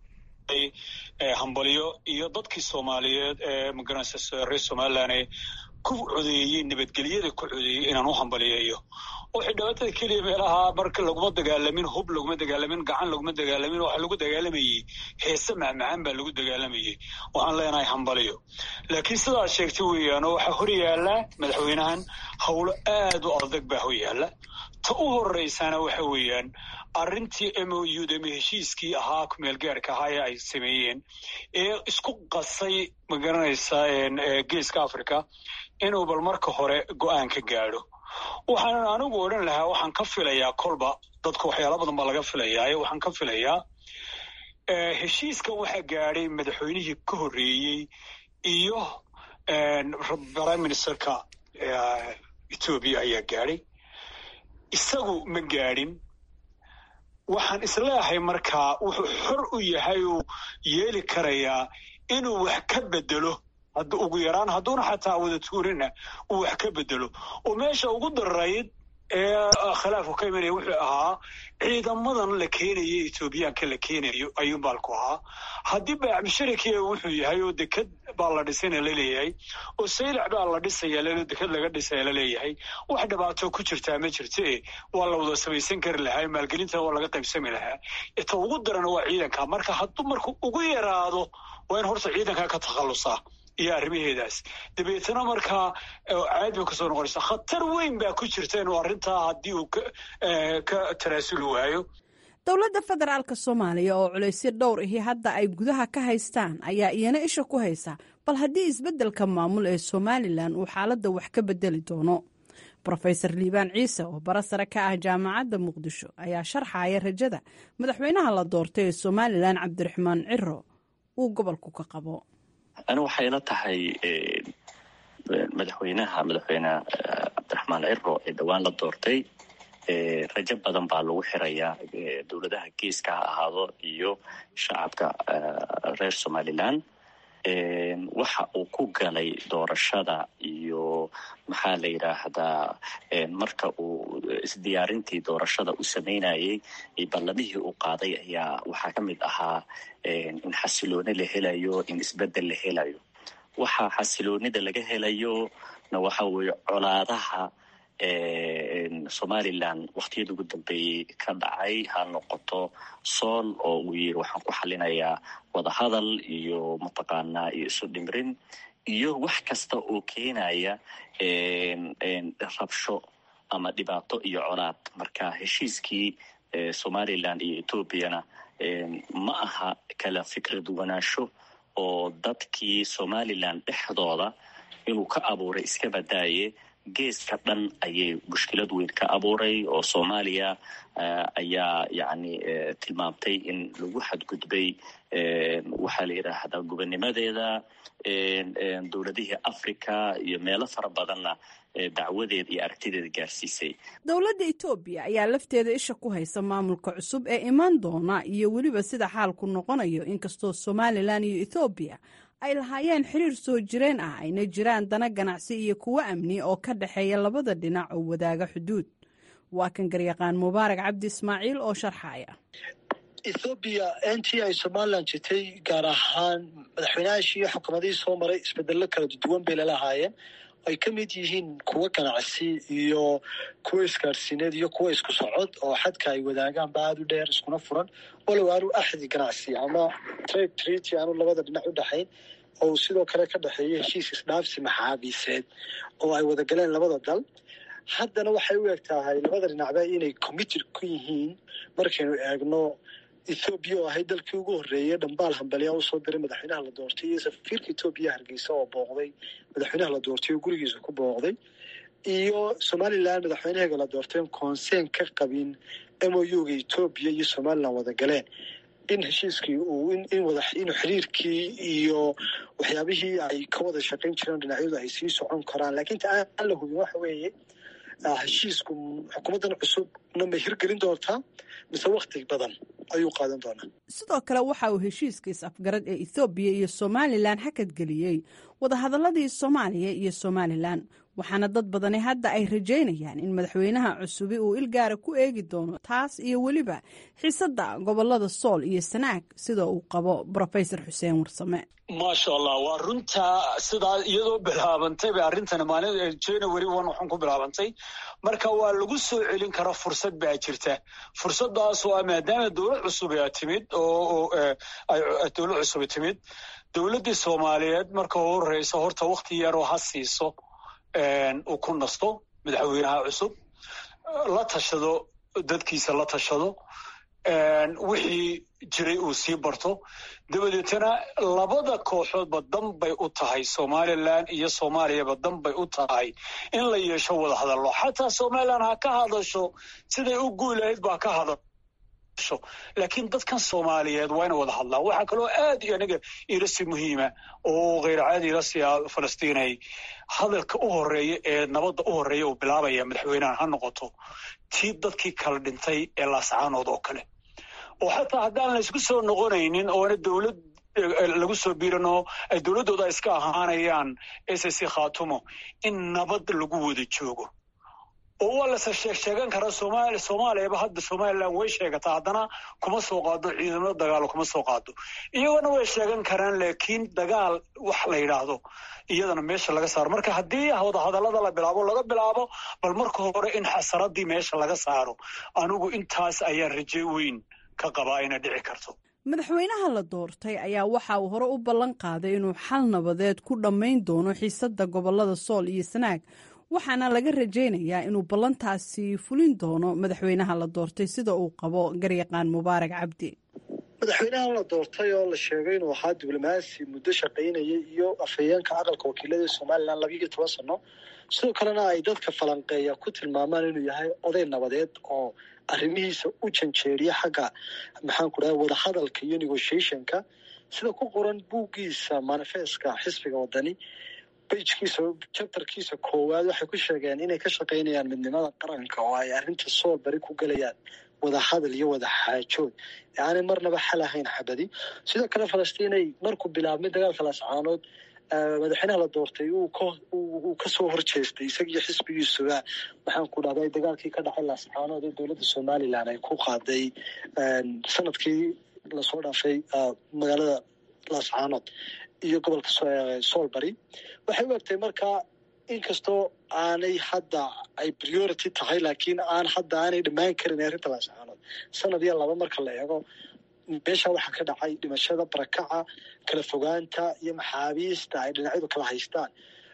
F: hambalyo iyo dadkii soomaaliyeed ee magaranaysa reer somalilan ku codeeyey nabadgelyada ku codeeyey inaan u hambaliyeeyo waxay dhibaatada keliya meelaha marka laguma dagaalamin hub laguma dagaalamin gacan laguma dagaalamin waxa lagu dagaalamayey heese macmacaan baa lagu dagaalamayey waxaan leenahay hambaliyo laakiin sidaad sheegtay weeyaano waxaa hor yaalla madaxweynahan howlo aad u adag baa hor yaalla ta u horeysana waxa weeyaan arrintii m o u d ama heshiiskii ahaa kumeelgaarka ahaa ee ay sameeyeen ee isku qasay magaranaysa geeska africa inuu bal marka hore go-aan ka gaadho waxaanan anigu odhan lahaa waxaan ka filayaa kolba dadka waxyaala badan baa laga filayaa waxaan ka filayaa heshiiskan waxaa gaadhay madaxweynihii ka horreeyey iyo prime ministerka etoobiya ayaa gaadhay isagu ma gaadhin waxaan isleeyahay markaa wuxuu xor u yahay uu yeeli karayaa inuu wax ka bedelo hadd ugu yaraan hadduuna xataa wada tuurina uu wax ka bedelo oo meesha ugu dararayd ee khilaafku ka imanaya wuxuu ahaa ciidamadan la keenayo etoobiyaanka la keenayo ayuu baalku ahaa haddii baacbisharikiya wuxuu yahay oo deked baa la dhisayna laleeyahay oo saylac baa la dhisaya deked laga dhisaya laleeyahay wax dhibaato ku jirtaa ma jirte waa la wada samaysan kari lahaa maalgelinta waa laga qaybsami lahaa ta ugu darana waa ciidanka marka hadduu marku ugu yaraado waa in horta ciidanka ka takhallusaa iyo arrimaheedaas dabeetana markaa caad bay kusoo noqonaysaa khatar weyn baa ku jirta inuu arrintaa haddii uu ka tanaasuli waayo
E: dowladda federaalk soomaaliya oo culaysyo dhowr ahi hadda ay gudaha ka haystaan ayaa iyana isha ku haysa bal haddii isbeddelka maamul ee somalilan uu xaaladda wax ka bedeli doono rofeor liibaan ciise oo bara sare ka ah jaamacadda muqdisho ayaa sharxaya rajada madaxweynaha la doortay ee somalilan cabdiraxmaan ciro uu gobolku ka qabo
G: ani waxay la tahay madaxweynaha madaxweyne cabdiraxmaan ciro ee dhowaan la doortay rajo badan baa lagu xirayaa dowladaha geeska ha ahaado iyo shacabka reer somalilan waxa uu ku galay doorashada iyo maxaa la yidhaahdaa marka uu isdiyaarintii doorashada u sameynayay ballamihii uu qaaday ayaa waxaa ka mid ahaa in xasilooni la helayo in isbedel la helayo waxa xasiloonida laga helayo na waxa weeye colaadaha somalilan waktiyada ugu dambeeyey ka dhacay ha noqoto sool oo uu yiri waxaan ku xalinayaa wadahadal iyo mataqaanaa iyo isu dhimrin iyo wax kasta oo keenaya rabsho ama dhibaato iyo colaad marka heshiiskii somalilan iyo ethoobiana ma aha kala fikrad wanaansho oo dadkii somalilan dhexdooda inuu ka abuuray iska badaaye geeska dhan ayay mushkilad weyn ka abuuray oo soomaaliya ayaa yacni tilmaamtay in lagu xadgudbay waxaa la yidhaahdaa gobonimadeeda dowladihii africa iyo meelo fara badanna dacwadeeda iyo aragtideeda gaarsiisay
E: dowladda etoobiya ayaa lafteeda isha ku haysa maamulka cusub ee imaan doona iyo weliba sida xaalku noqonayo inkastoo somalilan iyo ethoobiya ay lahaayeen xiriir soo jireen ah ayna jiraan dana ganacsi iyo kuwo amni oo ka dhexeeya labada dhinac oo wadaaga xuduud waa kan garyaqaan mubaarak cabdi ismaaciil oo sharxaya
B: ethoobiya intii ay somalilan jirtay gaar ahaan madaxweynayaashii iyo xukuumadihii soo maray isbedello kala duwan bay lalahaayeen ay ka mid yihiin kuwo ganacsi iyo kuwo isgaarsiineed iyo kuwo isku socod oo xadka ay wadaagaanba aada u dheer iskuna furan walow aanu axdi ganacsi ama trade treaty aanu labada dhinac u dhexayn oo sidoo kale ka dhexeeya heshiis isdhaafsi maxaabiiseed oo ay wada galeen labada dal haddana waxay u eg tahay labada dhinacba inay committed ku yihiin markaynu eegno ethoobiya oo ahayd dalkii ugu horreeyay dhambaal hambalyaa usoo diray madaxweynaha la doortay iyo safiirka etoobiya hargeysa oo booqday madaxweynaha la doortay oo gurigiisa ku booqday iyo somalilan madaxweynaheega la doortay conseen ka qabin m o u ga etoobiya iyo somalilan wada galeen in heshiiskii uu in wada inuu xiriirkii iyo waxyaabihii ay ka wada shaqayn jireen dhinacyadu ay sii socon karaan laakiin ta aan la hubin waxa weeye heshiisku xukuumaddan cusubna may hirgelin doontaa mise wakti badan ayuu qaadan doonaa
E: sidoo kale waxa uu heshiiska is-afgarad ee ethoobiya iyo somalilan hakadgeliyey wadahadaladii soomaaliya iyo somalilan waxaana dad badani hadda ay rajaynayaan in madaxweynaha cusubi uu ilgaara ku eegi doono taas iyo weliba xiisadda gobolada sool iyo sanaag sida uu qabo rofesor xuseen warsame
F: maasha allah waa runtaa sidaa iyadoo bilaabantay bay arrintani maalin january one waxaan ku bilaabantay marka waa lagu soo celin kara fursad baa jirta fursadaas oo maadaama dowlad cusub aa timid oo dowlad cusub timid dowladdii soomaaliyeed marka u horeysa horta wakti yaroo ha siiso uu ku nasto madaxweynaha cusub la tashado dadkiisa la tashado wixii jiray uu sii barto dabadeetana labada kooxoodba dan bay u tahay somalilan iyo soomaaliyaba dan bay u tahay in la yeesho wada hadallo xataa somalilan ha ka hadasho siday u guulahayd baa ka hadasho laakiin dadkan soomaaliyeed waa ina wada hadlaan waxaa kaloo aad iyo aniga ilasi muhiima oo kheyr caadi ilasi falastiinay hadalka u horeeya ee nabadda u horeeya uu bilaabaya madaxweynahan ha noqoto tii dadkii kala dhintay ee laascaanood oo kale oo xataa haddaan la isku soo noqonaynin oona dowlad lagu soo biirano ay dowladdooda iska ahaanayaan s c khatumo in nabad lagu wada joogo oo waa lase sheeg sheegan karaa somaali soomaaliyaba hadda somalilan way sheegataa haddana kuma soo qaado ciidamada dagaalo kuma soo qaado iyagona way sheegan karaan laakiin dagaal wax la yidhaahdo iyadana meesha laga saaro marka haddii wada hadallada la bilaabo laga bilaabo bal marka hore in xasaradii meesha laga saaro anigu intaas ayaan raje weyn ka qabaa inay dhici karto
E: madaxweynaha la doortay ayaa waxa uu hore u ballan qaaday inuu xal nabadeed ku dhammayn doono xiisadda gobolada sool iyo sanaag waxaana laga rajaynayaa inuu ballantaasi fulin doono madaxweynaha la doortay sida uu qabo garyaqaan mubaarak cabdi
B: madaxweynahan la doortay oo la sheegay inuu ahaa diblomaasi muddo shaqaynayay iyo afhayeenka aqalka wakiilada somalilan labiiyo toban sano sidoo kalena ay dadka falanqeeya ku tilmaamaan inuu yahay oday nabadeed oo arrimihiisa u janjeeriya xagga maxaan ku dhaha wadahadalka iyo negotiationka sida ku qoran buuggiisa manifestka xisbiga wadani bajkiisa jabtarkiisa koowaad waxay ku sheegeen inay ka shaqaynayaan midnimada qaranka oo ay arrinta sool bari ku gelayaan wada hadal iyo wada xaajood aanay marnaba xal ahayn xabadi sidoo kale falastiinay markuu bilaabmay dagaalka lascaanood madaxweynaha la doortay uu kasoo horjeestay isagiyo xisbigiisuba maxaan ku dhahday dagaalkii ka dhacay laascaanood ee dowladda somalilan ay ku qaaday sanadkii lasoo dhaafay magaalada laascaanood iyo gobolka soolbari waxay u egtay markaa inkastoo aanay hadda ay priority tahay laakiin aan hadda aanay dhammaan karin arrinta laascaanood sanad iyo laba marka la eego meesha waxaa ka dhacay dhimashada barakaca kala fogaanta iyo maxaabiista ay dhinacyadu kala haystaan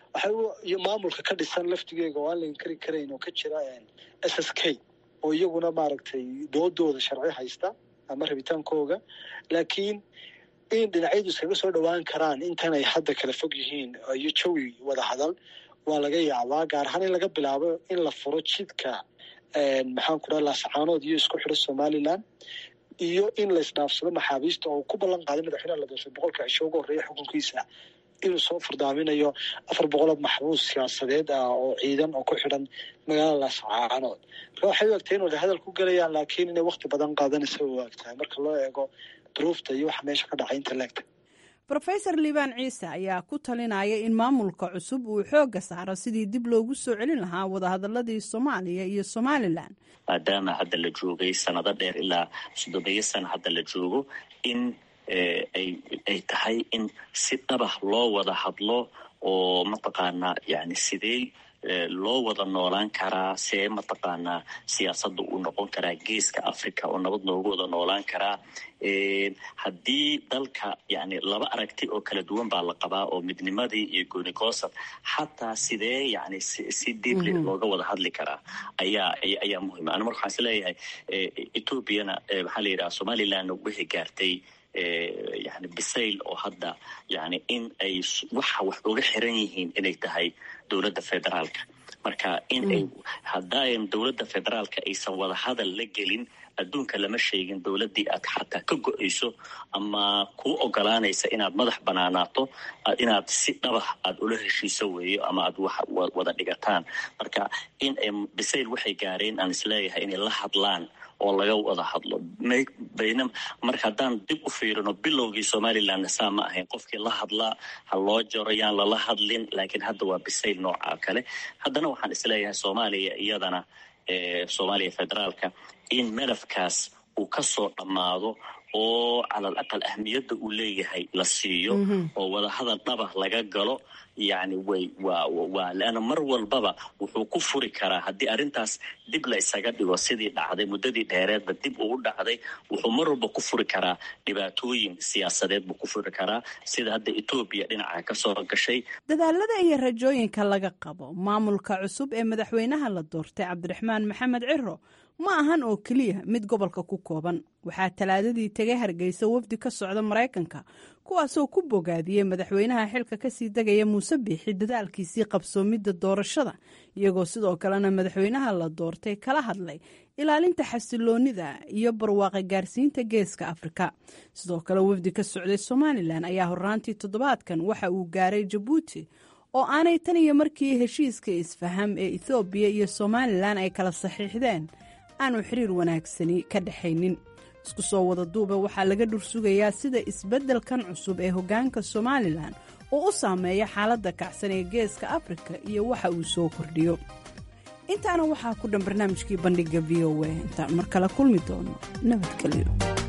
B: iyo maamulka ka dhisan laftigeega oo aan la inkari karayn oo ka jira s s k oo iyaguna maaragtay doodooda sharci haysta ama rabitaankooga laakiin in dhinacyadu iskaga soo dhowaan karaan intan ay hadda kala fog yihiin iyo jawi wada hadal waa laga yaabaa gaar ahaan in laga bilaabo in la furo jidka maxaan ku dhaha laascaanood iyo isku xidho somalilan iyo in la isdhaafsado maxaabiista oo ku ballan qaaday madaxweynaha la doortay boqolka cisho ugu horreeya xukunkiisa inuu soo furdaaminayo afar boqoloo maxbuus siyaasadeed ah oo ciidan oo ku xidhan magaalada laascaanood marka waxay u egtahay inuu hadal ku gelayaan laakiin inay wakti badan qaadanaysa u egtahay marka loo eego duruufta iyo waxa meesha ka dhacay inta leegta
E: rofesor liibaan ciise ayaa ku talinaya in maamulka cusub uu xoogga saaro sidii dib loogu soo celin lahaa wadahadaladii soomaaliya iyo somalilan
G: maadaama hadda la joogay sanado dheer ilaa soddomeeyo sana hadda la joogo in ay tahay in si dhabah loo wada hadlo oo mataqaanaa yani sidee loo wada noolaan karaa see mataqaanaa siyaasadda uu noqon karaa geeska africa oo nabad noogu wada noolaan karaa haddii dalka yani laba aragti oo kala duwan baa la qabaa oo midnimadii iyo goonigoosad xataa sidee yani si deeply looga wada hadli karaa ayaa ayaa muhima ana marka waxaan is leeyahay ethoobiana maxaa la yidhaha somaliland wixii gaartay yani bisayl oo hadda yani in ay waxa wax uga xiran yihiin inay tahay dowladda federaalka marka in ay haddayn dowladda federaalka aysan wada hadal la gelin adduunka lama sheegin dowladdii aad xataa ka go-ayso ama kuu ogolaanaysa inaad madax banaanaato inaad si dhabah aad ula heshiiso weeyo ama aad wax wada dhigataan marka in ay bisayl waxay gaareen aan isleeyahay inay la hadlaan oo laga wada hadlo bayna marka haddaan dib u fiirino bilowgii somalilandna saa ma ahayn qofkii la hadlaa ha loo jaro yaan lala hadlin laakiin hadda waa bisayl nooca kale haddana waxaan isleeyahay soomaaliya iyadana soomaaliya federaalka in melafkaas uu ka soo dhammaado oo calal aqal ahmiyadda uu leeyahay la siiyo oo wadahadal dhaba laga galo yacni way waa waa leanna mar walbaba wuxuu ku furi karaa haddii arrintaas dib la isaga dhigo sidii dhacday muddadii dheereedba dib uu dhacday wuxuu mar walba ku furi karaa dhibaatooyin siyaasadeed buu ku furi karaa sida hadda etoobiya dhinaca ka soo gashay
E: dadaalada iyo rajooyinka laga qabo maamulka cusub ee madaxweynaha la doortay cabdiraxmaan maxamed ciro ma ahan oo keliya mid gobolka ku kooban waxaa talaadadii tegay hargeysa wafdi ka socda maraykanka kuwaasoo ku bogaadiyey madaxweynaha xilka kasii degaya muuse biixi dadaalkiisii qabsoomidda doorashada iyagoo sidoo kalena madaxweynaha la doortay kala hadlay ilaalinta xasiloonida iyo barwaaqa gaarsiinta geeska afrika sidoo kale wafdi ka socday somalilan ayaa horraantii toddobaadkan waxa uu gaaray jabuuti oo aanay tan iyo markii heshiiska isfaham ee ethoobiya iyo somalilan ay kala saxiixdeen aanu xiriir wanaagsani ka dhexaynin isku soo wada duuba waxaa laga dhursugayaa sida isbeddelkan cusub ee hoggaanka somalilan oo u saameeya xaaladda kacsan ee geeska afrika iyo waxa uu soo kordhiyo intaana waxaa ku dhan barnaamijkii bandhigga v o a intaan mar kale kulmi doono nabadgelyo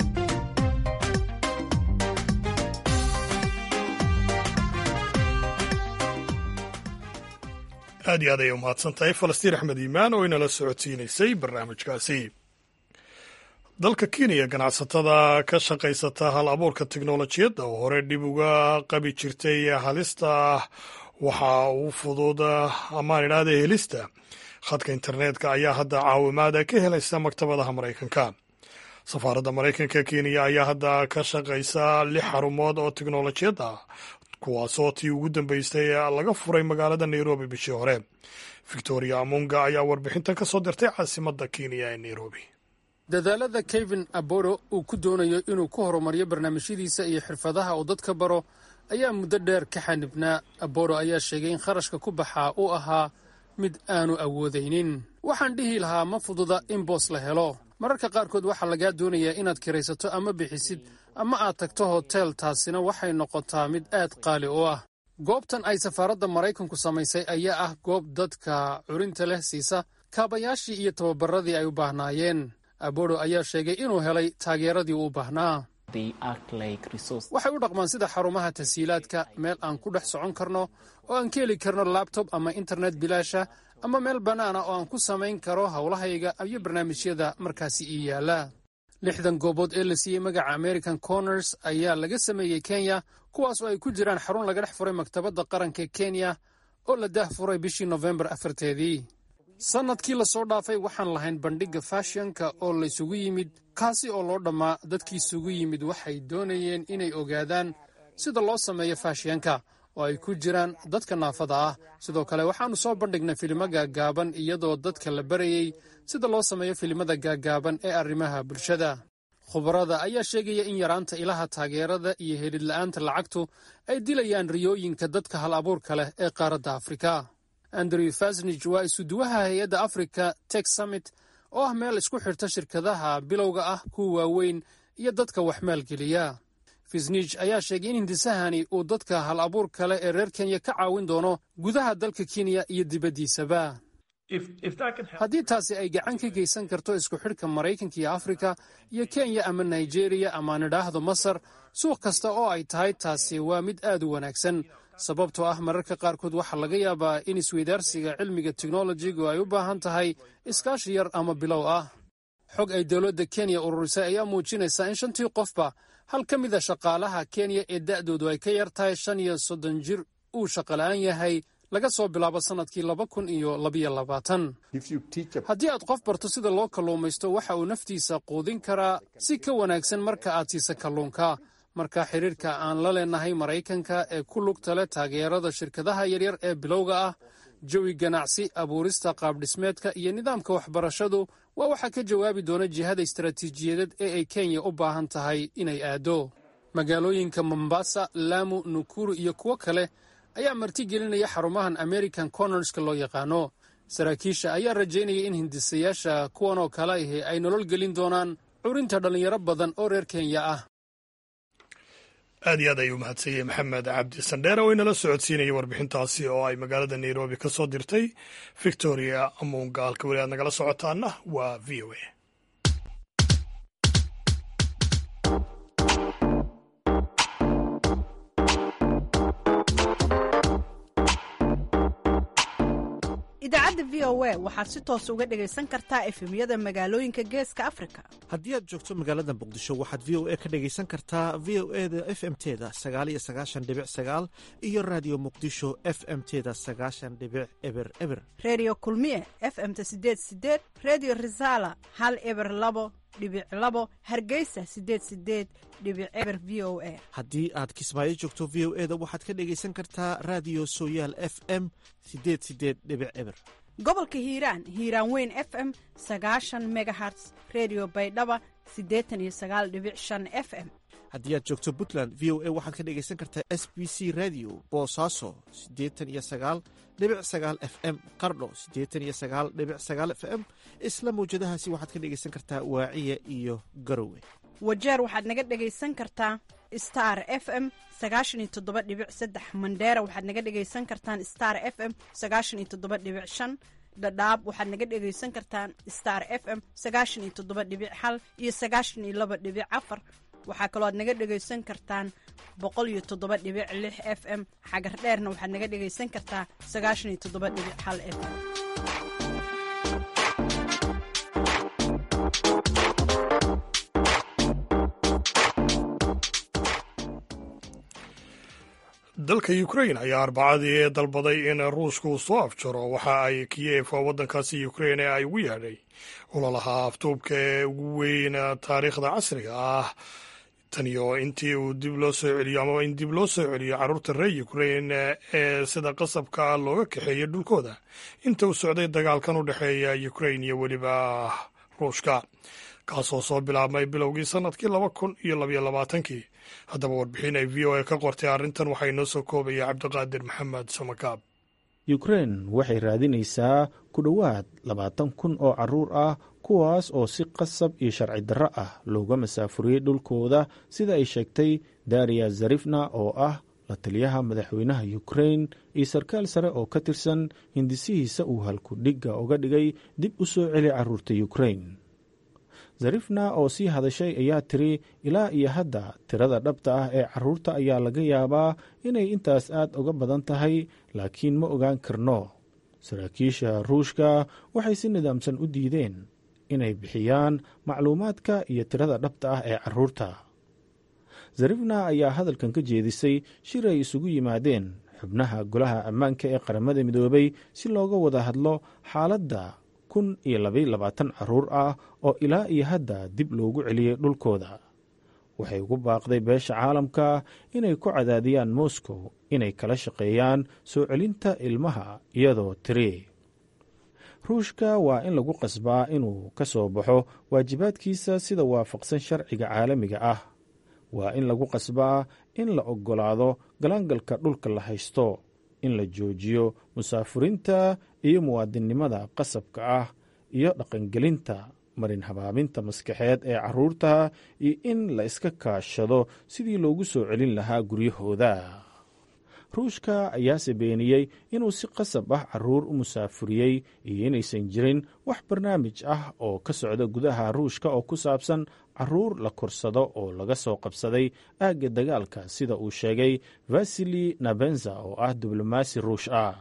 A: aad iyo aad ayay umahadsan tahay falastiin axmed iimaan oo inala socodsiinaysay barnaamijkaasi dalka kenya ganacsatada ka shaqaysata hal abuurka teknolojiyadda oo hore dhib uga qabi jirtay halista waxa uu fudud amaan idhaahda helista khadka internetka ayaa hadda caawimaad ka helaysa maktabadaha maraykanka safaaradda maraykanka kenya ayaa hadda ka shaqaysa lix xarumood oo teknolojiyad ah kuwaasoo tii ugu dambeystay laga furay magaalada nairobi bishii hore victoria amunga ayaa warbixintan ka soo dirtay caasimadda kenya ee nairobi
H: dadaalada kevin aboro uu ku doonayo inuu ku horumariyo barnaamijyadiisa iyo xirfadaha uu dadka baro ayaa muddo dheer ka xanibnaa aboro ayaa sheegay in kharashka ku baxaa uu ahaa mid aanu awoodaynin waxaan dhihi lahaa ma fududa in boos la helo mararka qaarkood waxaa lagaa doonayaa inaad kiraysato ama bixisid ama aad tagto hotel taasina waxay noqotaa mid aad qaali u ah goobtan ay safaaradda maraykanku samaysay ayaa ah goob dadka curinta leh siisa kaabayaashii iyo tababaradii ay u baahnaayeen aboro ayaa sheegay inuu helay taageeradii uu baahnaa waxay u dhaqmaan sida xarumaha tashiilaadka meel aan ku dhex socon karno oo aan ka heli karno labtob ama internet bilaasha ama meel bannaana oo aan ku samayn karo howlahayga iyo barnaamijyada markaasi ii yaalla lixdan goobood ee la siiyey magaca american corners ayaa laga sameeyey kenya kuwaas oo ay ku jiraan xarun laga dhex furay maktabadda qaranka kenya oo la daah furay bishii nofembar afarteedii sannadkii lasoo dhaafay waxaan lahayn bandhigga fashionka oo laysugu yimid kaasi oo loo dhammaa dadkii isugu yimid waxay doonayeen inay ogaadaan sida loo sameeyo faashionka oo ay ku jiraan dadka naafada ah sidoo kale waxaannu soo bandhignay filimo gaaggaaban iyadoo dadka la barayey sida loo sameeyo filimada gaaggaaban ee arrimaha bulshada khubarada ayaa sheegaya in yaraanta ilaha taageerada iyo helidla'aanta lacagtu ay dilayaan riyooyinka dadka hal abuurka leh ee qaaradda afrika andrew fasnij waa isuduwaha hay-adda africa tex summit oo ah meel isku xirta shirkadaha bilowga ah kuwa waaweyn iyo dadka wax maalgeliya fisnij ayaa sheegay in hindisahani uu dadka hal abuur kale ee reer kenya ka caawin doono gudaha dalka kenya iyo dibaddiisaba haddii taasi ay gacan ka geysan karto isku xidhka maraykanka iyo afrika iyo kenya ama nigeriya ama nidhaahdo masar suuq kasta oo ay tahay taasi waa mid aad u wanaagsan sababtoo ah mararka qaarkood waxaa laga yaabaa in isweydaarsiga cilmiga teknolojigu ay u baahan tahay iskaashi yar ama bilow ah xog ay dowladda kenya ururisay ayaa muujinaysa in shantii qofba hal ka mida shaqaalaha kenya ee da'doodu ay ka yar tahay shan iyo soddon jir uu shaqola'aan yahay laga soo bilaabo sannadkii laba kun iyo labayo labaatan haddii aad qof barto sida loo kalluumaysto waxa uu naftiisa quudin karaa si ka wanaagsan marka aad siisa kalluunka marka xidhiirka aan la leenahay maraykanka ee ku lugta leh taageerada shirkadaha yaryar ee bilowga ah jawi ganacsi abuurista qaabdhismeedka iyo nidaamka waxbarashadu waa waxaa ka jawaabi doona jihada istaraatiijiyadeed ee ay kenya u baahan tahay inay aado magaalooyinka mombasa laamu nukuru iyo kuwo kale ayaa martigelinaya xarumahan american cornerska loo yaqaano saraakiisha ayaa rajaynaya in hindisayaasha kuwan oo kale ahi ay nolol gelin doonaan curinta dhallinyaro badan oo reer kenya ah
A: aad iyo aad ayuu mahadsanyey maxamed cabdi sandheere oo inala socodsiinayay warbixintaasi oo ay magaalada nairobi ka soo dirtay victoria amunga halka weli aad nagala socotaana waa v o a
E: idaacadda v o a waxaad si toos uga dhegaysan kartaa efemyada magaalooyinka geeska afrika
I: haddii aad joogto magaalada muqdisho waxaad v o a ka dhegaysan kartaa v o e da f m teda sagaal iyo sagaashan dhibic sagaal iyo raadiyo muqdisho f m teda sagaashan dhibic eber eber
E: reediyo kulmiye f m ta sideed sideed reediyo risaala hal eber labo dhibic labo hargeysa sideed sideed dhibic eber v o a
I: haddii aad kismaayo joogto v o e da waxaad ka dhegaysan kartaa raadiyo sooyaal f m sideed sideed dhibic eber
E: gobolka hiiraan hiiraan weyn f m sagaashan megaherts redio baydhaba siddeetan iyo sagaal dhibic shan f m
I: haddii aad joogto puntland v o a waxaad ka dhegaysan kartaa s b c radio boosaaso siddeetan iyo sagaal dhibic sagaal f m qardho siddeetan iyo sagaal dhibic sagaal f m isla mawjadahaasi waxaad ka dhegaysan kartaa waaciya iyo garowe
E: wajeer waxaad naga dhegaysan kartaa star f m sagaashan iyo toddoba dhibic saddex mandheera waxaad naga dhegaysan kartaan star f m sagaashan iyo toddoba dhibic shan dhadhaab waxaad naga dhegaysan kartaan star f m sagaashan iyo toddoba dhibic hal iyo sagaashan iyo laba dhibic afar waxaa kaloo aad naga dhegaysan kartaan boqol iyo toddoba dhibic lix f m xagar dheerna waxaad naga dhegaysan kartaa sagaashan iyo toddoba dhibic hal f m
A: dalka ukrain ayaa arbacadii dalbaday in ruushka uu soo afjaro waxa ay kiyef waddankaasi ukrain ee ay ugu yeedhay ololaha aftuubka ee ugu weyn taariikhda casriga ah tan iyo intii uu dib loo soo celiyo amaba in dib loo soo celiyo carruurta reer ukrain ee sida qasabka looga kaxeeyay dhulkooda inta uu socday dagaalkan u dhexeeya ukrain iyo weliba ruushka kaasoo soo bilaabmay bilowgii sannadkii laba kun iyo labaiyo labaatankii haddaba warbixin ay v o a ka qortay arrintan waxaa inoo soo koobaya cabdiqaadir maxamed samakaab
J: ukrein waxay raadinaysaa ku dhowaad labaatan kun oo carruur ah kuwaas oo si qasab iyo sharci darro ah looga masaafuriyey dhulkooda sida ay sheegtay dariya zarifna oo ah la taliyaha madaxweynaha ukrein iyo sarkaal sare oo ka tirsan hindisihiisa uu halku dhigga uga dhigay dib u soo celi carruurta ukrein zarifna oo sii hadashay ayaa tiri ilaa iyo hadda tirada dhabta ah ee carruurta ayaa laga yaabaa inay intaas aad uga badan tahay laakiin ma ogaan karno saraakiisha ruushka waxay si nidaamsan u diideen inay bixiyaan macluumaadka iyo tirada dhabta ah ee carruurta zarifna ayaa hadalkan ka jeedisay shir ay isugu yimaadeen xubnaha golaha ammaanka ee qaramada midoobay si looga wada hadlo xaaladda kun iyo labaiyo labaatan carruur ah oo ilaa iyo hadda dib loogu celiyey dhulkooda waxay ugu baaqday beesha caalamka inay ku cadaadiyaan moscow inay kala shaqeeyaan soo celinta ilmaha iyadoo tiri ruushka waa in lagu qasbaa inuu ka soo baxo waajibaadkiisa sida waafaqsan sharciga caalamiga ah waa in lagu qasbaa in la oggolaado galaangalka dhulka la haysto in la joojiyo musaafurinta iyo muwaadinnimada qasabka ah iyo dhaqangelinta marin habaabinta maskaxeed ee carruurta iyo in la iska kaashado sidii loogu soo celin lahaa guryahooda ruushka ayaase beeniyey inuu si qasab ah carruur u musaafuriyey iyo inaysan jirin wax barnaamij ah oo ka socda gudaha ruushka oo ku saabsan carruur la korsado oo laga soo qabsaday aagga dagaalka sida uu sheegay vasili nabenza oo ah diblomaasi ruush ah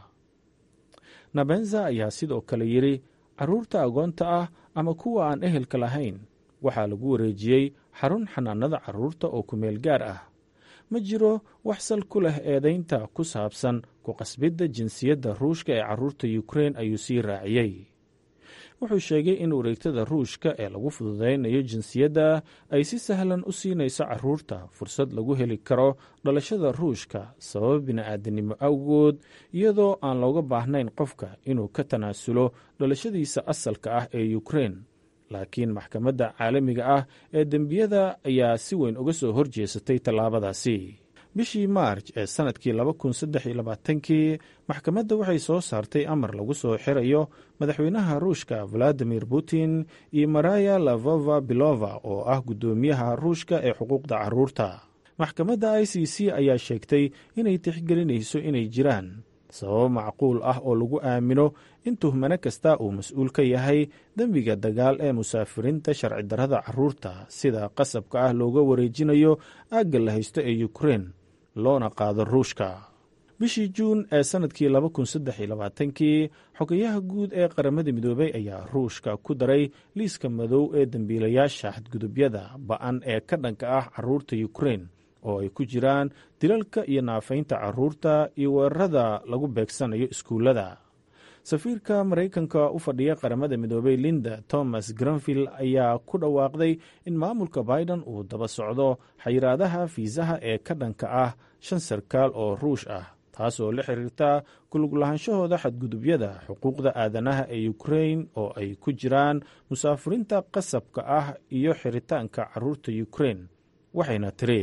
J: nabenza ayaa sidoo kale yidhi carruurta agoonta ah ama kuwa aan ehelka lahayn waxaa lagu wareejiyey xarun xanaanada carruurta oo kumeel gaar ah ma jiro wax sal ku leh eedaynta ku saabsan ku qasbidda jinsiyadda ruushka ee carruurta ukrein ayuu sii raaciyey wuxuu sheegay in wareegtada ruushka ee lagu fududaynayo jinsiyadda ay si sahlan u siinayso carruurta fursad lagu heli karo dhalashada ruushka sababa bini'aadanimo awgood iyadoo aan looga baahnayn qofka inuu ka tanaasulo dhalashadiisa asalka ah ee ukrein laakiin maxkamadda caalamiga ah ee dembiyada ayaa si weyn uga soo horjeesatay tallaabadaasi bishii maarj ee sannadkii laba kun saddex iyo labaatankii maxkamadda waxay soo saartay amar lagu soo xirayo madaxweynaha ruushka valadimir putin iyo maraya lavova bilova oo ah guddoomiyaha ruushka ee xuquuqda carruurta maxkamadda i c c ayaa sheegtay inay tixgelinayso inay jiraan sababo macquul ah oo lagu aamino in tuhmano kasta uu mas-uul ka yahay dembiga dagaal ee musaafiriinta sharci darrada carruurta sida qasabka ah looga wareejinayo aagga la haysto ee ukrein loona qaado ruushka bishii juun ee sannadkii laba kun saddex iyo labaatankii xogayaha guud ee qaramada midoobey ayaa ruushka ku daray liiska madow ee dembiilayaasha xadgudubyada ba-an ee ka dhanka ah carruurta ukrein oo ay ku jiraan dilalka iyo naafaynta carruurta iyo weerarada lagu beegsanayo iskuullada safiirka maraykanka u fadhiya qaramada midoobey linda thomas granvill ayaa ku dhawaaqday in maamulka biden uu daba socdo xayiraadaha fiisaha ee ka dhanka ah shan sarkaal oo ruush ah taas oo la xiriirta kuluglahaansahooda xadgudubyada xuquuqda aadanaha ee ukrein oo ay ku jiraan musaafirinta qasabka ah iyo xiritaanka carruurta ukrein waxayna tiri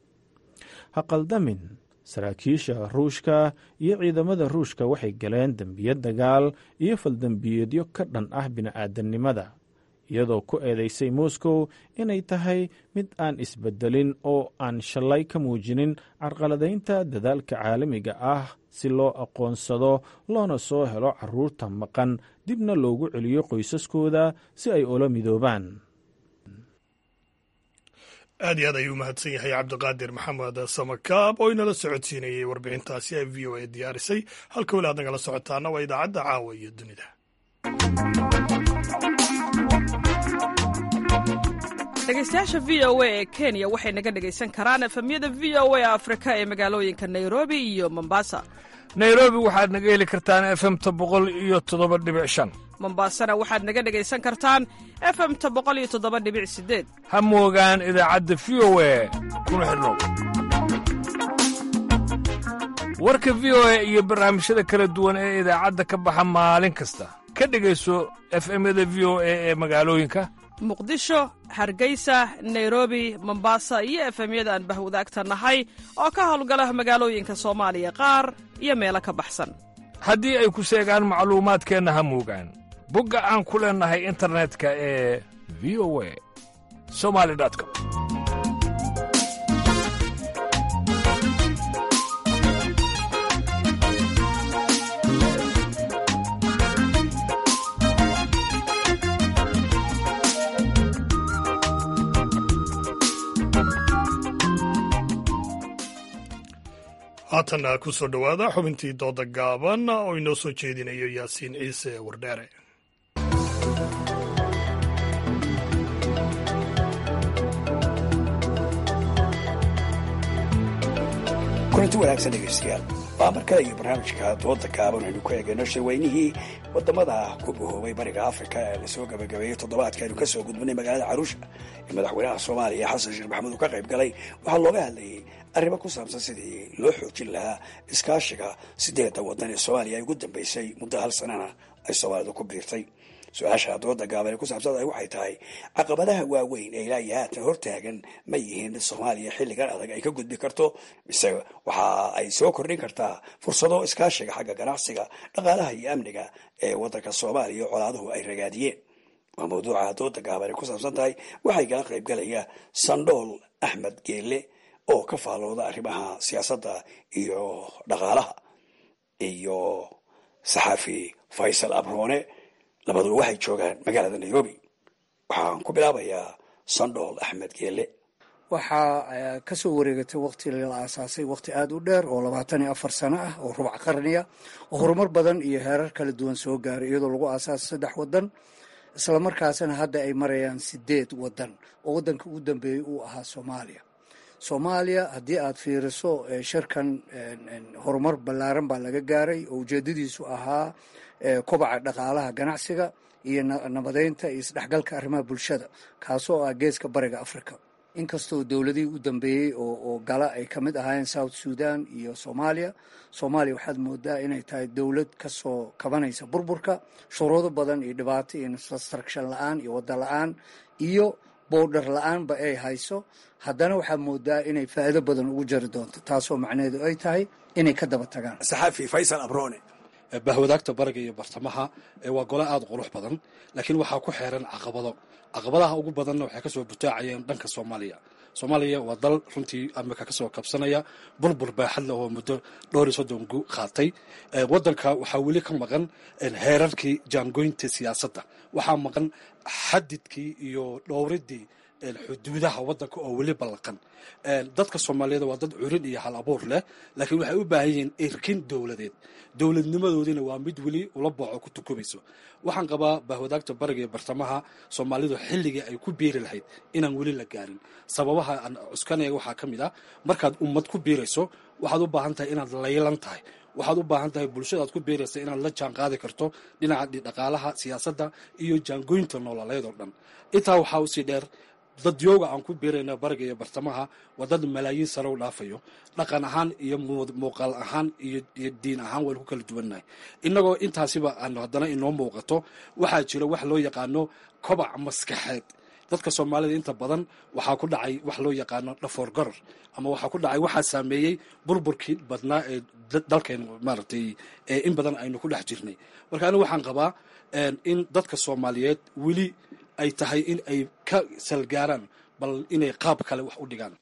J: ha qaldamin saraakiisha ruushka iyo ciidamada ruushka waxay galeen dembiyo dagaal iyo faldembiyeedyo ka dhan ah bini'aadanimada iyadoo ku eedaysay moscow inay tahay mid aan isbedelin oo aan shalay ka muujinin carqaladaynta dadaalka caalamiga ah si loo aqoonsado loona soo helo carruurta maqan dibna loogu celiyo qoysaskooda si ay ula midoobaan
A: aad iyo aad ayuu mahadsan yahay cabdiqaadir maxamed samakaab oo inala socodsiinayay warbixintaasi ee v o a diyaarisay halka weli aad nagala socotaana waa idaacadda caawa iyo dunida
K: dhegaystayaasha v o a ee kenya waxay naga dhegaysan karaan efemyada v o a afrika ee magaalooyinka nairobi iyo mombasa
D: nairobi waxaad naga heli kartaan efemta boqol iyo toddoba dhibic shan
K: mombasana waxaad naga dhegaysan kartaan efemta boqol iyo toddoba dhibic sideed
D: ha moogaan idaacadda v o a kuna xidhnow warka v o a iyo barnaamijyada kala duwan ee idaacadda ka baxa maalin kasta ka dhegayso efemyada v o a ee magaalooyinka
K: muqdisho hargeysa nairobi mombasa iyo efemyada aan bahwadaagta nahay oo ka howlgala magaalooyinka soomaaliya qaar iyo meelo ka baxsan
D: haddii ay ku seegaan macluumaadkeenna ha moogaan bogga aan ku leennahay internetka ee v o a somali com
A: haatanna ku soo dhowaada xubintii dooda gaaban oo inoo soo jeedinayo yaasiin ciise wardheere
L: kulanti wanaagsan dhegaystayaal waa mar kale iyo barnaamijka dooda gaaban aynu ku eegayno shirweynihii wadamada ku bahoobay bariga afrika ee lasoo gabagabeeyey toddobaadka aynu kasoo gudbinay magaalada caruusha ee madaxweynaha soomaaliya xasan sheekh maxamuud uu ka qayb galay waxaa looga hadlayay arrimo ku saabsan sidii loo xoojin lahaa iskaashiga sideedda waddan ee soomaaliya ay ugu dambeysay muddo hal sanana ay soomaalidu ku biirtay su-aasha dooda gaaban ee ku saabsanta waxay tahay caqabadaha waaweyn ee ilaa iyo haatan hortaagan ma yihiin mid soomaaliya xilligan adag ay ka gudbi karto mise waxa ay soo kordhin kartaa fursado iskaashiga xagga ganacsiga dhaqaalaha iyo amniga ee waddanka soomaaliya colaaduhu ay ragaadiyeen waa mawduuca dooda gaaban ay ku saabsan tahay waxay kala qayb galaya sandhool axmed geelle oo ka faallooda arrimaha siyaasadda iyo dhaqaalaha iyo saxaafi faysal abroone labaduba waxay joogaan magaalada nairobi waxaan ku bilaabayaa sandhool axmed geelle
M: waxaa kasoo wareegatay waqti la aasaasay waqti aada u dheer oo labaatan iyo afar sano ah oo rubac qarniya oo horumar badan iyo heerar kala duwan soo gaaray iyadoo lagu aasaasay saddex wadan islamarkaasina hadda ay marayaan sideed wadan oo wadanka ugu dambeeyey uu ahaa soomaaliya soomaaliya haddii aad fiiriso shirkan horumar ballaaran baa laga gaaray oo ujeedadiisu ahaa kobaca dhaqaalaha ganacsiga iyo nabadeynta iyo isdhexgalka arrimaha bulshada kaasoo ah geeska bariga africa inkastoo dowladihii u dambeeyey oo gala ay ka mid ahaayeen south sudan iyo soomaaliya soomaaliya waxaad moodaa inay tahay dowlad kasoo kabanaysa burburka shuruudo badan iyo dhibaato iyo infrastruction la-aan iyo wadda la-aan iyo boodhar la-aanba ay hayso haddana waxaad moodaa inay faa'iido badan ugu jari doonto taasoo macnaheedu ay tahay inay ka daba tagaan
L: saxaafi faysal abrone
N: bahwadaagta bariga iyo bartamaha waa gole aada qurux badan laakiin waxaa ku xeeran caqabado caqabadaha ugu badanna waxay kasoo butaacayeen dhanka soomaaliya soomaaliya waa dal runtii amika kasoo kabsanaya burbur baaxad leh oo muddo dhowr iyo soddon gu qaatay wadanka waxaa weli ka maqan heerarkii jaangoynta siyaasadda waxaa maqan xadidkii iyo dhowridii xuduudaha wadanka oo weli ballaqan dadka soomaaliyeed waa dad curin iyo hal abuur leh laakiin waxay u baahan yihiin irkin dowladeed dowladnimadoodina waa mid weli ula booco ku tukumayso waxaan qabaa bahwadaagta bariga iyo bartamaha soomaalidu xilligii ay ku biiri lahayd inaan weli la gaarin sababaha aan cuskanaya waxaa ka mid ah markaad ummad ku biirayso waxaad u baahan tahay inaad laylan tahay waxaad u baahan tahay bulshadaad ku biiraysa inaad la jaan qaadi karto dhinaca dhaqaalaha siyaasadda iyo jaangoynta nololeed oo dhan intaa waxaa usii dheer dadyooga aan ku biirayna bariga iyo bartamaha waa dad malaayiin sano u dhaafayo dhaqan ahaan iyo muuqaal ahaan iyo diin ahaan waynu ku kala duwannahay innagoo intaasiba aan haddana inoo muuqato waxaa jira wax loo yaqaano kobac maskaxeed dadka soomaalida inta badan waxaa ku dhacay wax loo yaqaano dhafoor garar ama waxaa ku dhacay waxaa saameeyey burburkii badnaa ee dalkeen maaragtay in badan aynu ku dhex jirnay marka anigu waxaan qabaa in dadka soomaaliyeed weli ay tahay in ay ka salgaaraan bal inay qaab kale wax u dhigaan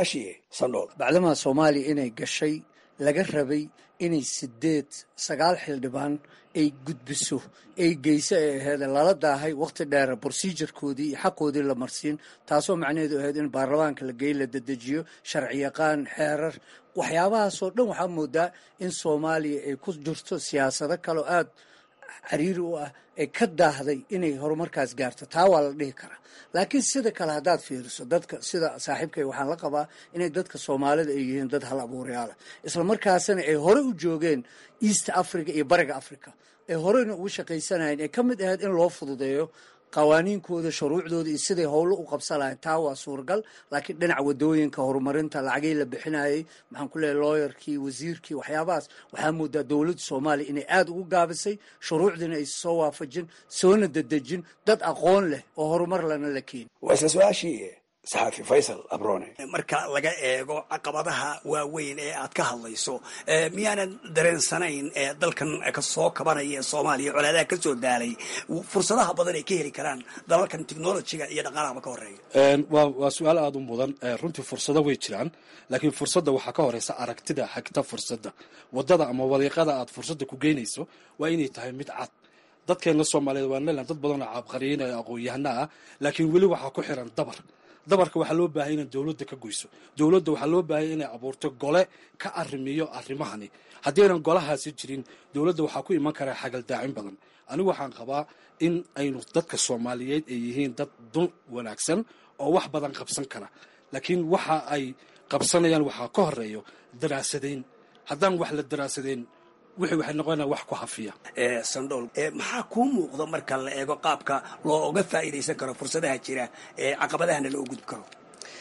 M: bacdamaa soomaaliya inay gashay laga rabay inay sideed sagaal xildhibaan ay gudbiso ay geyso ay aheed lala daahay waqti dheer brosejarkoodii iyo xaqoodii la marsiin taasoo macnaheedu ahayd in baarlamaanka la geey la dedejiyo sharci yaqaan xeerar waxyaabahaasoo dhan waxaa moodaa in soomaaliya ay ku jirto siyaasado kaleo aada cariiri u ah ee ka daahday inay horumarkaas gaarto taa waa la dhihi karaa laakiin sida kale haddaad fiiriso dadka sida saaxiibkay waxaan la qabaa inay dadka soomaalida ay yihiin dad hal abuurayaala isla markaasna ay hore u joogeen east africa iyo bariga africa ee horeyna ugu shaqaysanayeen ee ka mid ahayd in loo fududeeyo qawaaniinkooda shuruucdooda iyo siday howlo u qabsanayen taa waa suuragal laakiin dhinaca wadooyinka horumarinta lacagii la bixinayey maxaan ku leeyahy looyarkii wasiirkii waxyaabahaas waxaa moodaa dowladda soomaaliya inay aada ugu gaabisay shuruucdiina ay soo waafajin soona dedejin dad aqoon leh oo horumar lana la keeni
L: waa isla su-aashii saxaafi faysal abrone
O: marka laga eego caqabadaha waaweyn ee aad ka hadlayso miyaanan dareensanayn dalkan kasoo kabanaya ee soomaaliya colaadaha kasoo daalay fursadaha badan ay ka heli karaan dalalkan technologiga iyo dhaqaalahaba ka horeeya
N: waa waa su-aal aada u mudan runtii fursado way jiraan laakiin fursadda waxaa ka horeysa aragtida xagta fursadda wadada ama wadiiqada aad fursadda ku geynayso waa inay tahay mid cad dadkeena soomaaliyeed waa nelan dad badan oo caabqariyin ee aqoon-yahana ah laakiin weli waxaa ku xiran dabar dabarka waxaa loo baahaya inay dowladda ka goyso dowladda waxaa loo baahaya inay abuurto gole ka arrimiyo arrimahani haddii aynan golahaasi jirin dowladda waxaa ku iman karaa xagaldaacin badan anigu waxaan qabaa in aynu dadka soomaaliyeed ay yihiin dad dun wanaagsan oo wax badan qabsan kara laakiin waxa ay qabsanayaan waxaa ka horeeyo daraasadayn haddaan wax la daraasadeyn wixii waxay noqonaya wax ku hafiya
O: sandhool maxaa kuu muuqda marka la eego qaabka looga faa'iidaysan karo fursadaha jira ee caqabadahana loo gudbi karo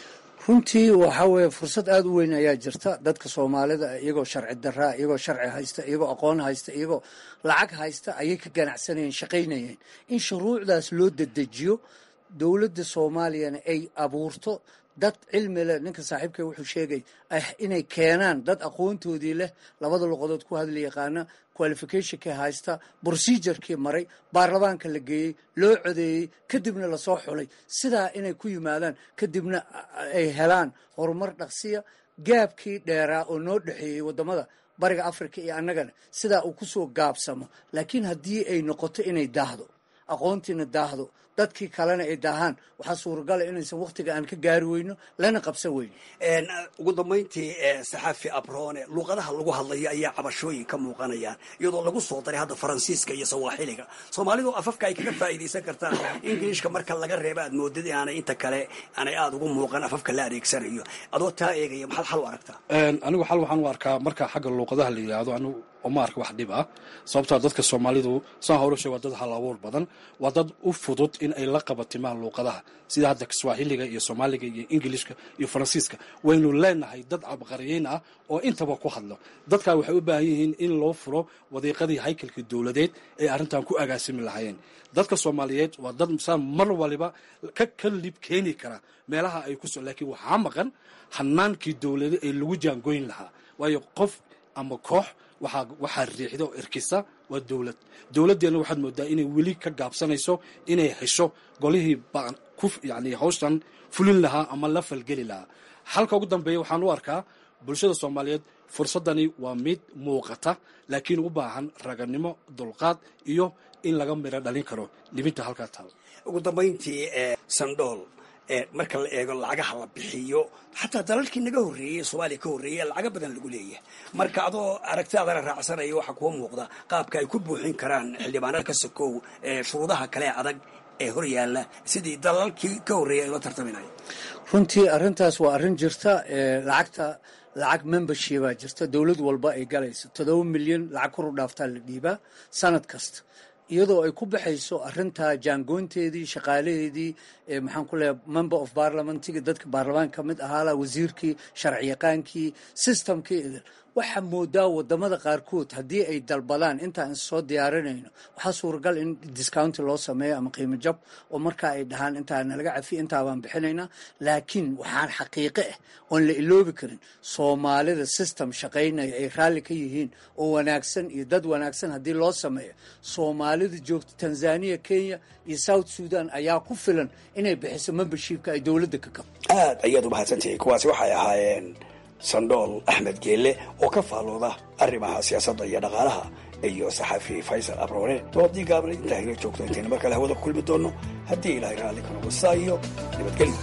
M: runtii waxaa weeye fursad aada u weyn ayaa jirta dadka soomaalida iyagoo sharci daraa iyagoo sharci haysta iyagoo aqoon haysta iyagoo lacag haysta ayay ka ganacsanayeen shaqaynayeen in shuruucdaas loo dedejiyo dowladda soomaaliyana ay abuurto dad cilmi leh ninka saaxiibkay wuxuu sheegay inay keenaan dad aqoontoodii leh labada luqadood ku hadli yaqaana qualificationkii haysta procedurkii maray baarlamaanka la geeyey loo codeeyey kadibna lasoo xulay sidaa inay ku yimaadaan kadibna ay helaan horumar dhaqsiya gaabkii dheeraa oo noo dhexeeyey waddamada bariga africa iyo annagana sidaa uu kusoo gaabsamo laakiin haddii ay noqoto inay daahdo aqoontiina daahdo dadkii kalena ay daahaan waxaa suuragala inaysan waktiga aan ka gaari weyno lana qabsan weyno
O: ugu dambayntii saxaafi abrone luuqadaha lagu hadlayo ayaa cabashooyin ka muuqanayaan iyadoo lagu soo daray hadda faransiiska iyo sawaaxiliga soomaalidu afafka ay kaga faa'iidaysan kartaan ingiliishka marka laga reeba aad moodid inaanay inta kale aanay aada ugu muuqan afafka la adeegsanayo adoo taa eegaya maxaad xal u aragtaa
N: anigu xal waxaan u arkaa marka xagga luuqadaha la yidhaahdo anigu uma arka wax dhib ah sababtaa dadka soomaalidu saan hore sheeg waa dad hal abuur badan waa dad u fudud in ay la qabatimaan luuqadaha sida hadda swaaxiliga iyo soomaaliga iyo ingilishka iyo faransiiska waynu leenahay dad cabqariyeyn ah oo intaba ku hadlo dadkaa waxay u baahan yihiin in loo furo wadiiqadii haykalka dowladeed ee arrintan ku agaasimi lahaayeen dadka soomaaliyeed waa dad saa mar waliba ka kalib keeni kara meelaha ay ku so laakiin waxaa maqan hanaankii dowlade ee lagu jaangoyn lahaa waayo qof ama koox waxaa waxaa riixda oo erkisa waa dowlad dowladdeenna waxaad moodaa inay weli ka gaabsanayso inay hesho golihii baan ku yani hawshan fulin lahaa ama la falgeli lahaa halka ugu dambeeya waxaan u arkaa bulshada soomaaliyeed fursaddani waa mid muuqata laakiin u baahan raganimo dulqaad iyo in laga midho dhalin karo libinta halkaa taal
O: ugu dambayntii sandhool marka la eego lacagaha la bixiyo xataa dalalkii naga horreeyey soomaaliya ka horreeyey lacaga badan lagu leeyahay marka adoo aragtidaadana raacsanaya waxaa kuwa muuqda qaabka ay ku buuxin karaan xildhibaanada ka sokow shuruudaha kale adag ee hor yaalla sidii dalalkii ka horreeyay ay la tartaminaya
M: runtii arrintaas waa arrin jirta lacagta lacag membershipaa jirta dowlad walba ay galayso toddoba milyan lacag kor u dhaaftaa la dhiibaa sanad kasta iyadoo ay ku baxayso arintaa jaangoonteedii shaqaalaheedii maxaan ku leeyahay member of parliamentigi dadka baarlamaan ka mid ahaala wasiirkii sharciyaqaankii systemkii idil waxaa moodaa wadamada qaarkood haddii ay dalbadaan intaan soo diyaarinayno waxaa suuragal in discounti loo sameeyo ama qiimo jab oo markaa ay dhahaan intaa nalaga cafiya intaa baan bixinaynaa laakiin waxaan xaqiiqe ah oon la iloobi karin soomaalida system shaqaynaya ay raalli ka yihiin oo wanaagsan iyo dad wanaagsan haddii loo sameeyo soomaalida joogta tanzania kenya iyo south sudan ayaa ku filan inay bixiso membershipka ay dowladda ka kabo
L: aad ayaad u mahadsantihiin kuwaasi waxay ahaayeen sandhool axmed geelle oo ka faallooda arrimaha siyaasadda iyo dhaqaalaha iyo saxaafi faysal abroone doodii gaabna intaa hila joogto intayna mar kale hawada ku kulmi doonno haddii ilaahay raalli ka noqo saa iyo nabadgelyo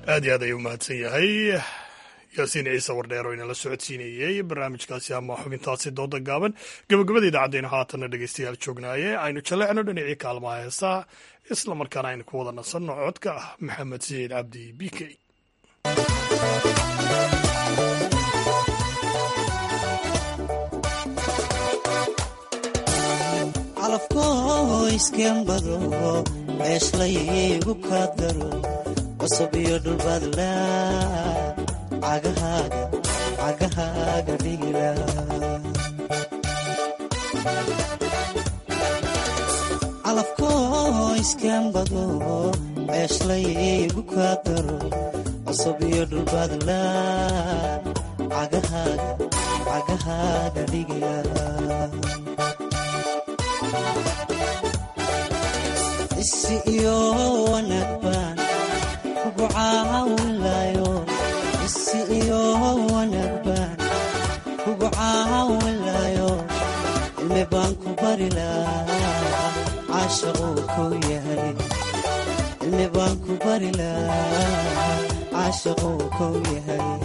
A: aad iyo aad ayuu mahadsan yahay yaasiin ciise wardheer oo inala socodsiinayey barnaamijkaasi ama xubintaasi dooda gaaban gabagabada idaacaddeenu haatanna dhegeystayaal joognaaye aynu jalleecno dhinacii kaalmaha heesaha isla markaana aynu ku wada nasanno codka ah maxamed saciid cabdi b k
P: calafkoiskembado ceeshlaygu kaadaro cusub iyo dhulbaadla cagahaaga cagahaaga dhigila calafkoiskembado ceeshlaygu kaadaro cusub iyo dhulbaadla cagahaaga cagahaaga dhigila isi iyo wanaag baan kugu caawinlayo isi iyo wanaag baan kugu caawinlayo cilmi baan ku bari lahaa caashaquu kuu yahay cilmi baan ku bari lahaa caashaquu kuu yahay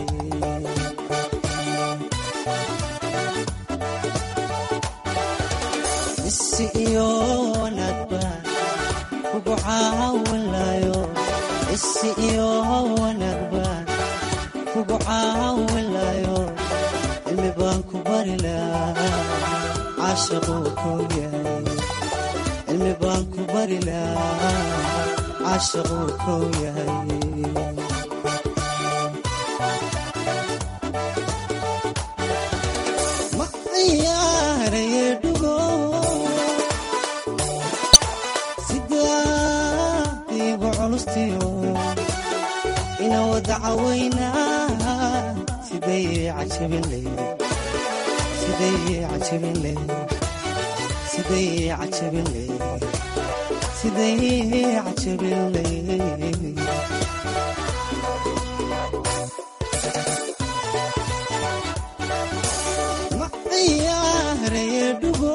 P: isi iyo wanaag baan kugu caawinlayo isi iyo wanaag baan kugu caawinlayo cilmi baan ku bari lahaa caashaquu kuu yahay cilmi baan ku bari lahaa caashaquu kuu yahay ma ciyaaraye dhugo sidaadiigu culustiyo ina wada cawaynaa siday cajabin leyd siday cajabin leyd siday cajabin leyd siday cajabin leyd ma ciyaaraye dhugo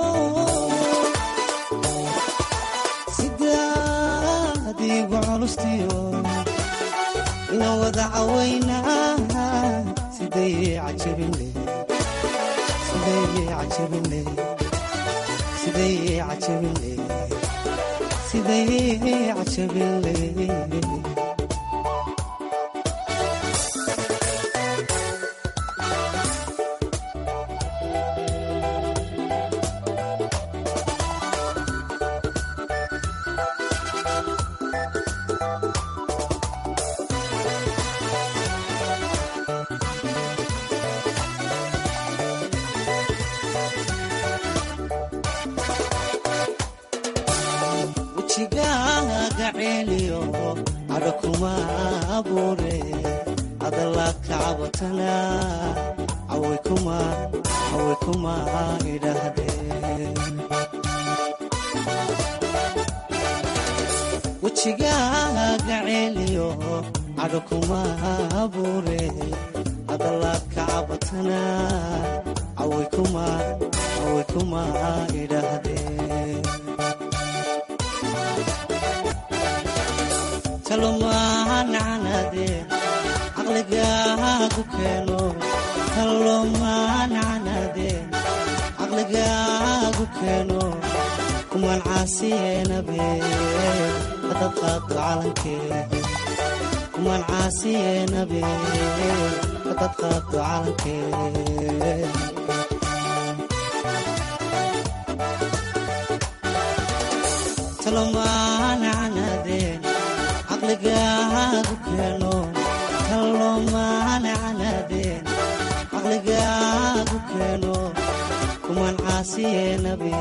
P: sidaadiigu culustiyo ina wada cawaynaa siday cajabin leyd siday cajabin leyd siday cajabin leyd siday cajabin leyd wejigaaga ceeliyo cadho kuma abuure hadalaad ka cabatana caway kuma caway kuma idhaahdeen wejigaaga ceeliyo cadho kuma abuure hadalaad ka cabatana caway kuma caway kuma idhaahdeen talomaanacanaadee caqligaagu keeno talomaanacanaadee caqligaagu keeno kuman caasiyeenabe hadad qaado calankee kuman caasiyeenabe hadad qaado calankee talomaanacanaadee caqligaagu keeno talomaanacanaadeen caqligaagu keeno kuman caasiyeenabe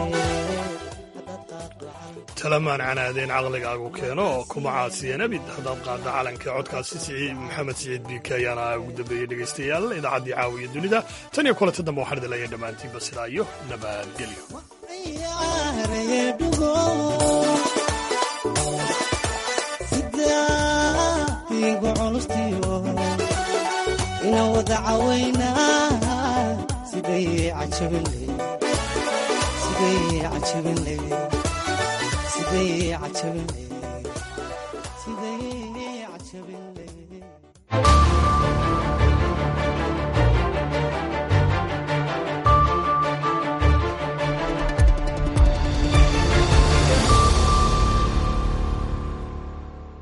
A: talamaan canaadeen caqligaagu keeno oo kuma caasiyan abid haddaad qaadda calanka codkaasi siciid maxamed siciid biike ayaana ugu dambeeyey dhegaystayaal idaacaddii caawiya dunida tan iyo kulanta dambe waxaan idin leeyahay dhammaantiinba sidaa iyo nabadgelyo
P: sidaadiigu culustiyo ina wada cawaynaa siday cajabin leyd siday cajabin leyd siday cajabin leyd siday cajabin leyd
Q: ah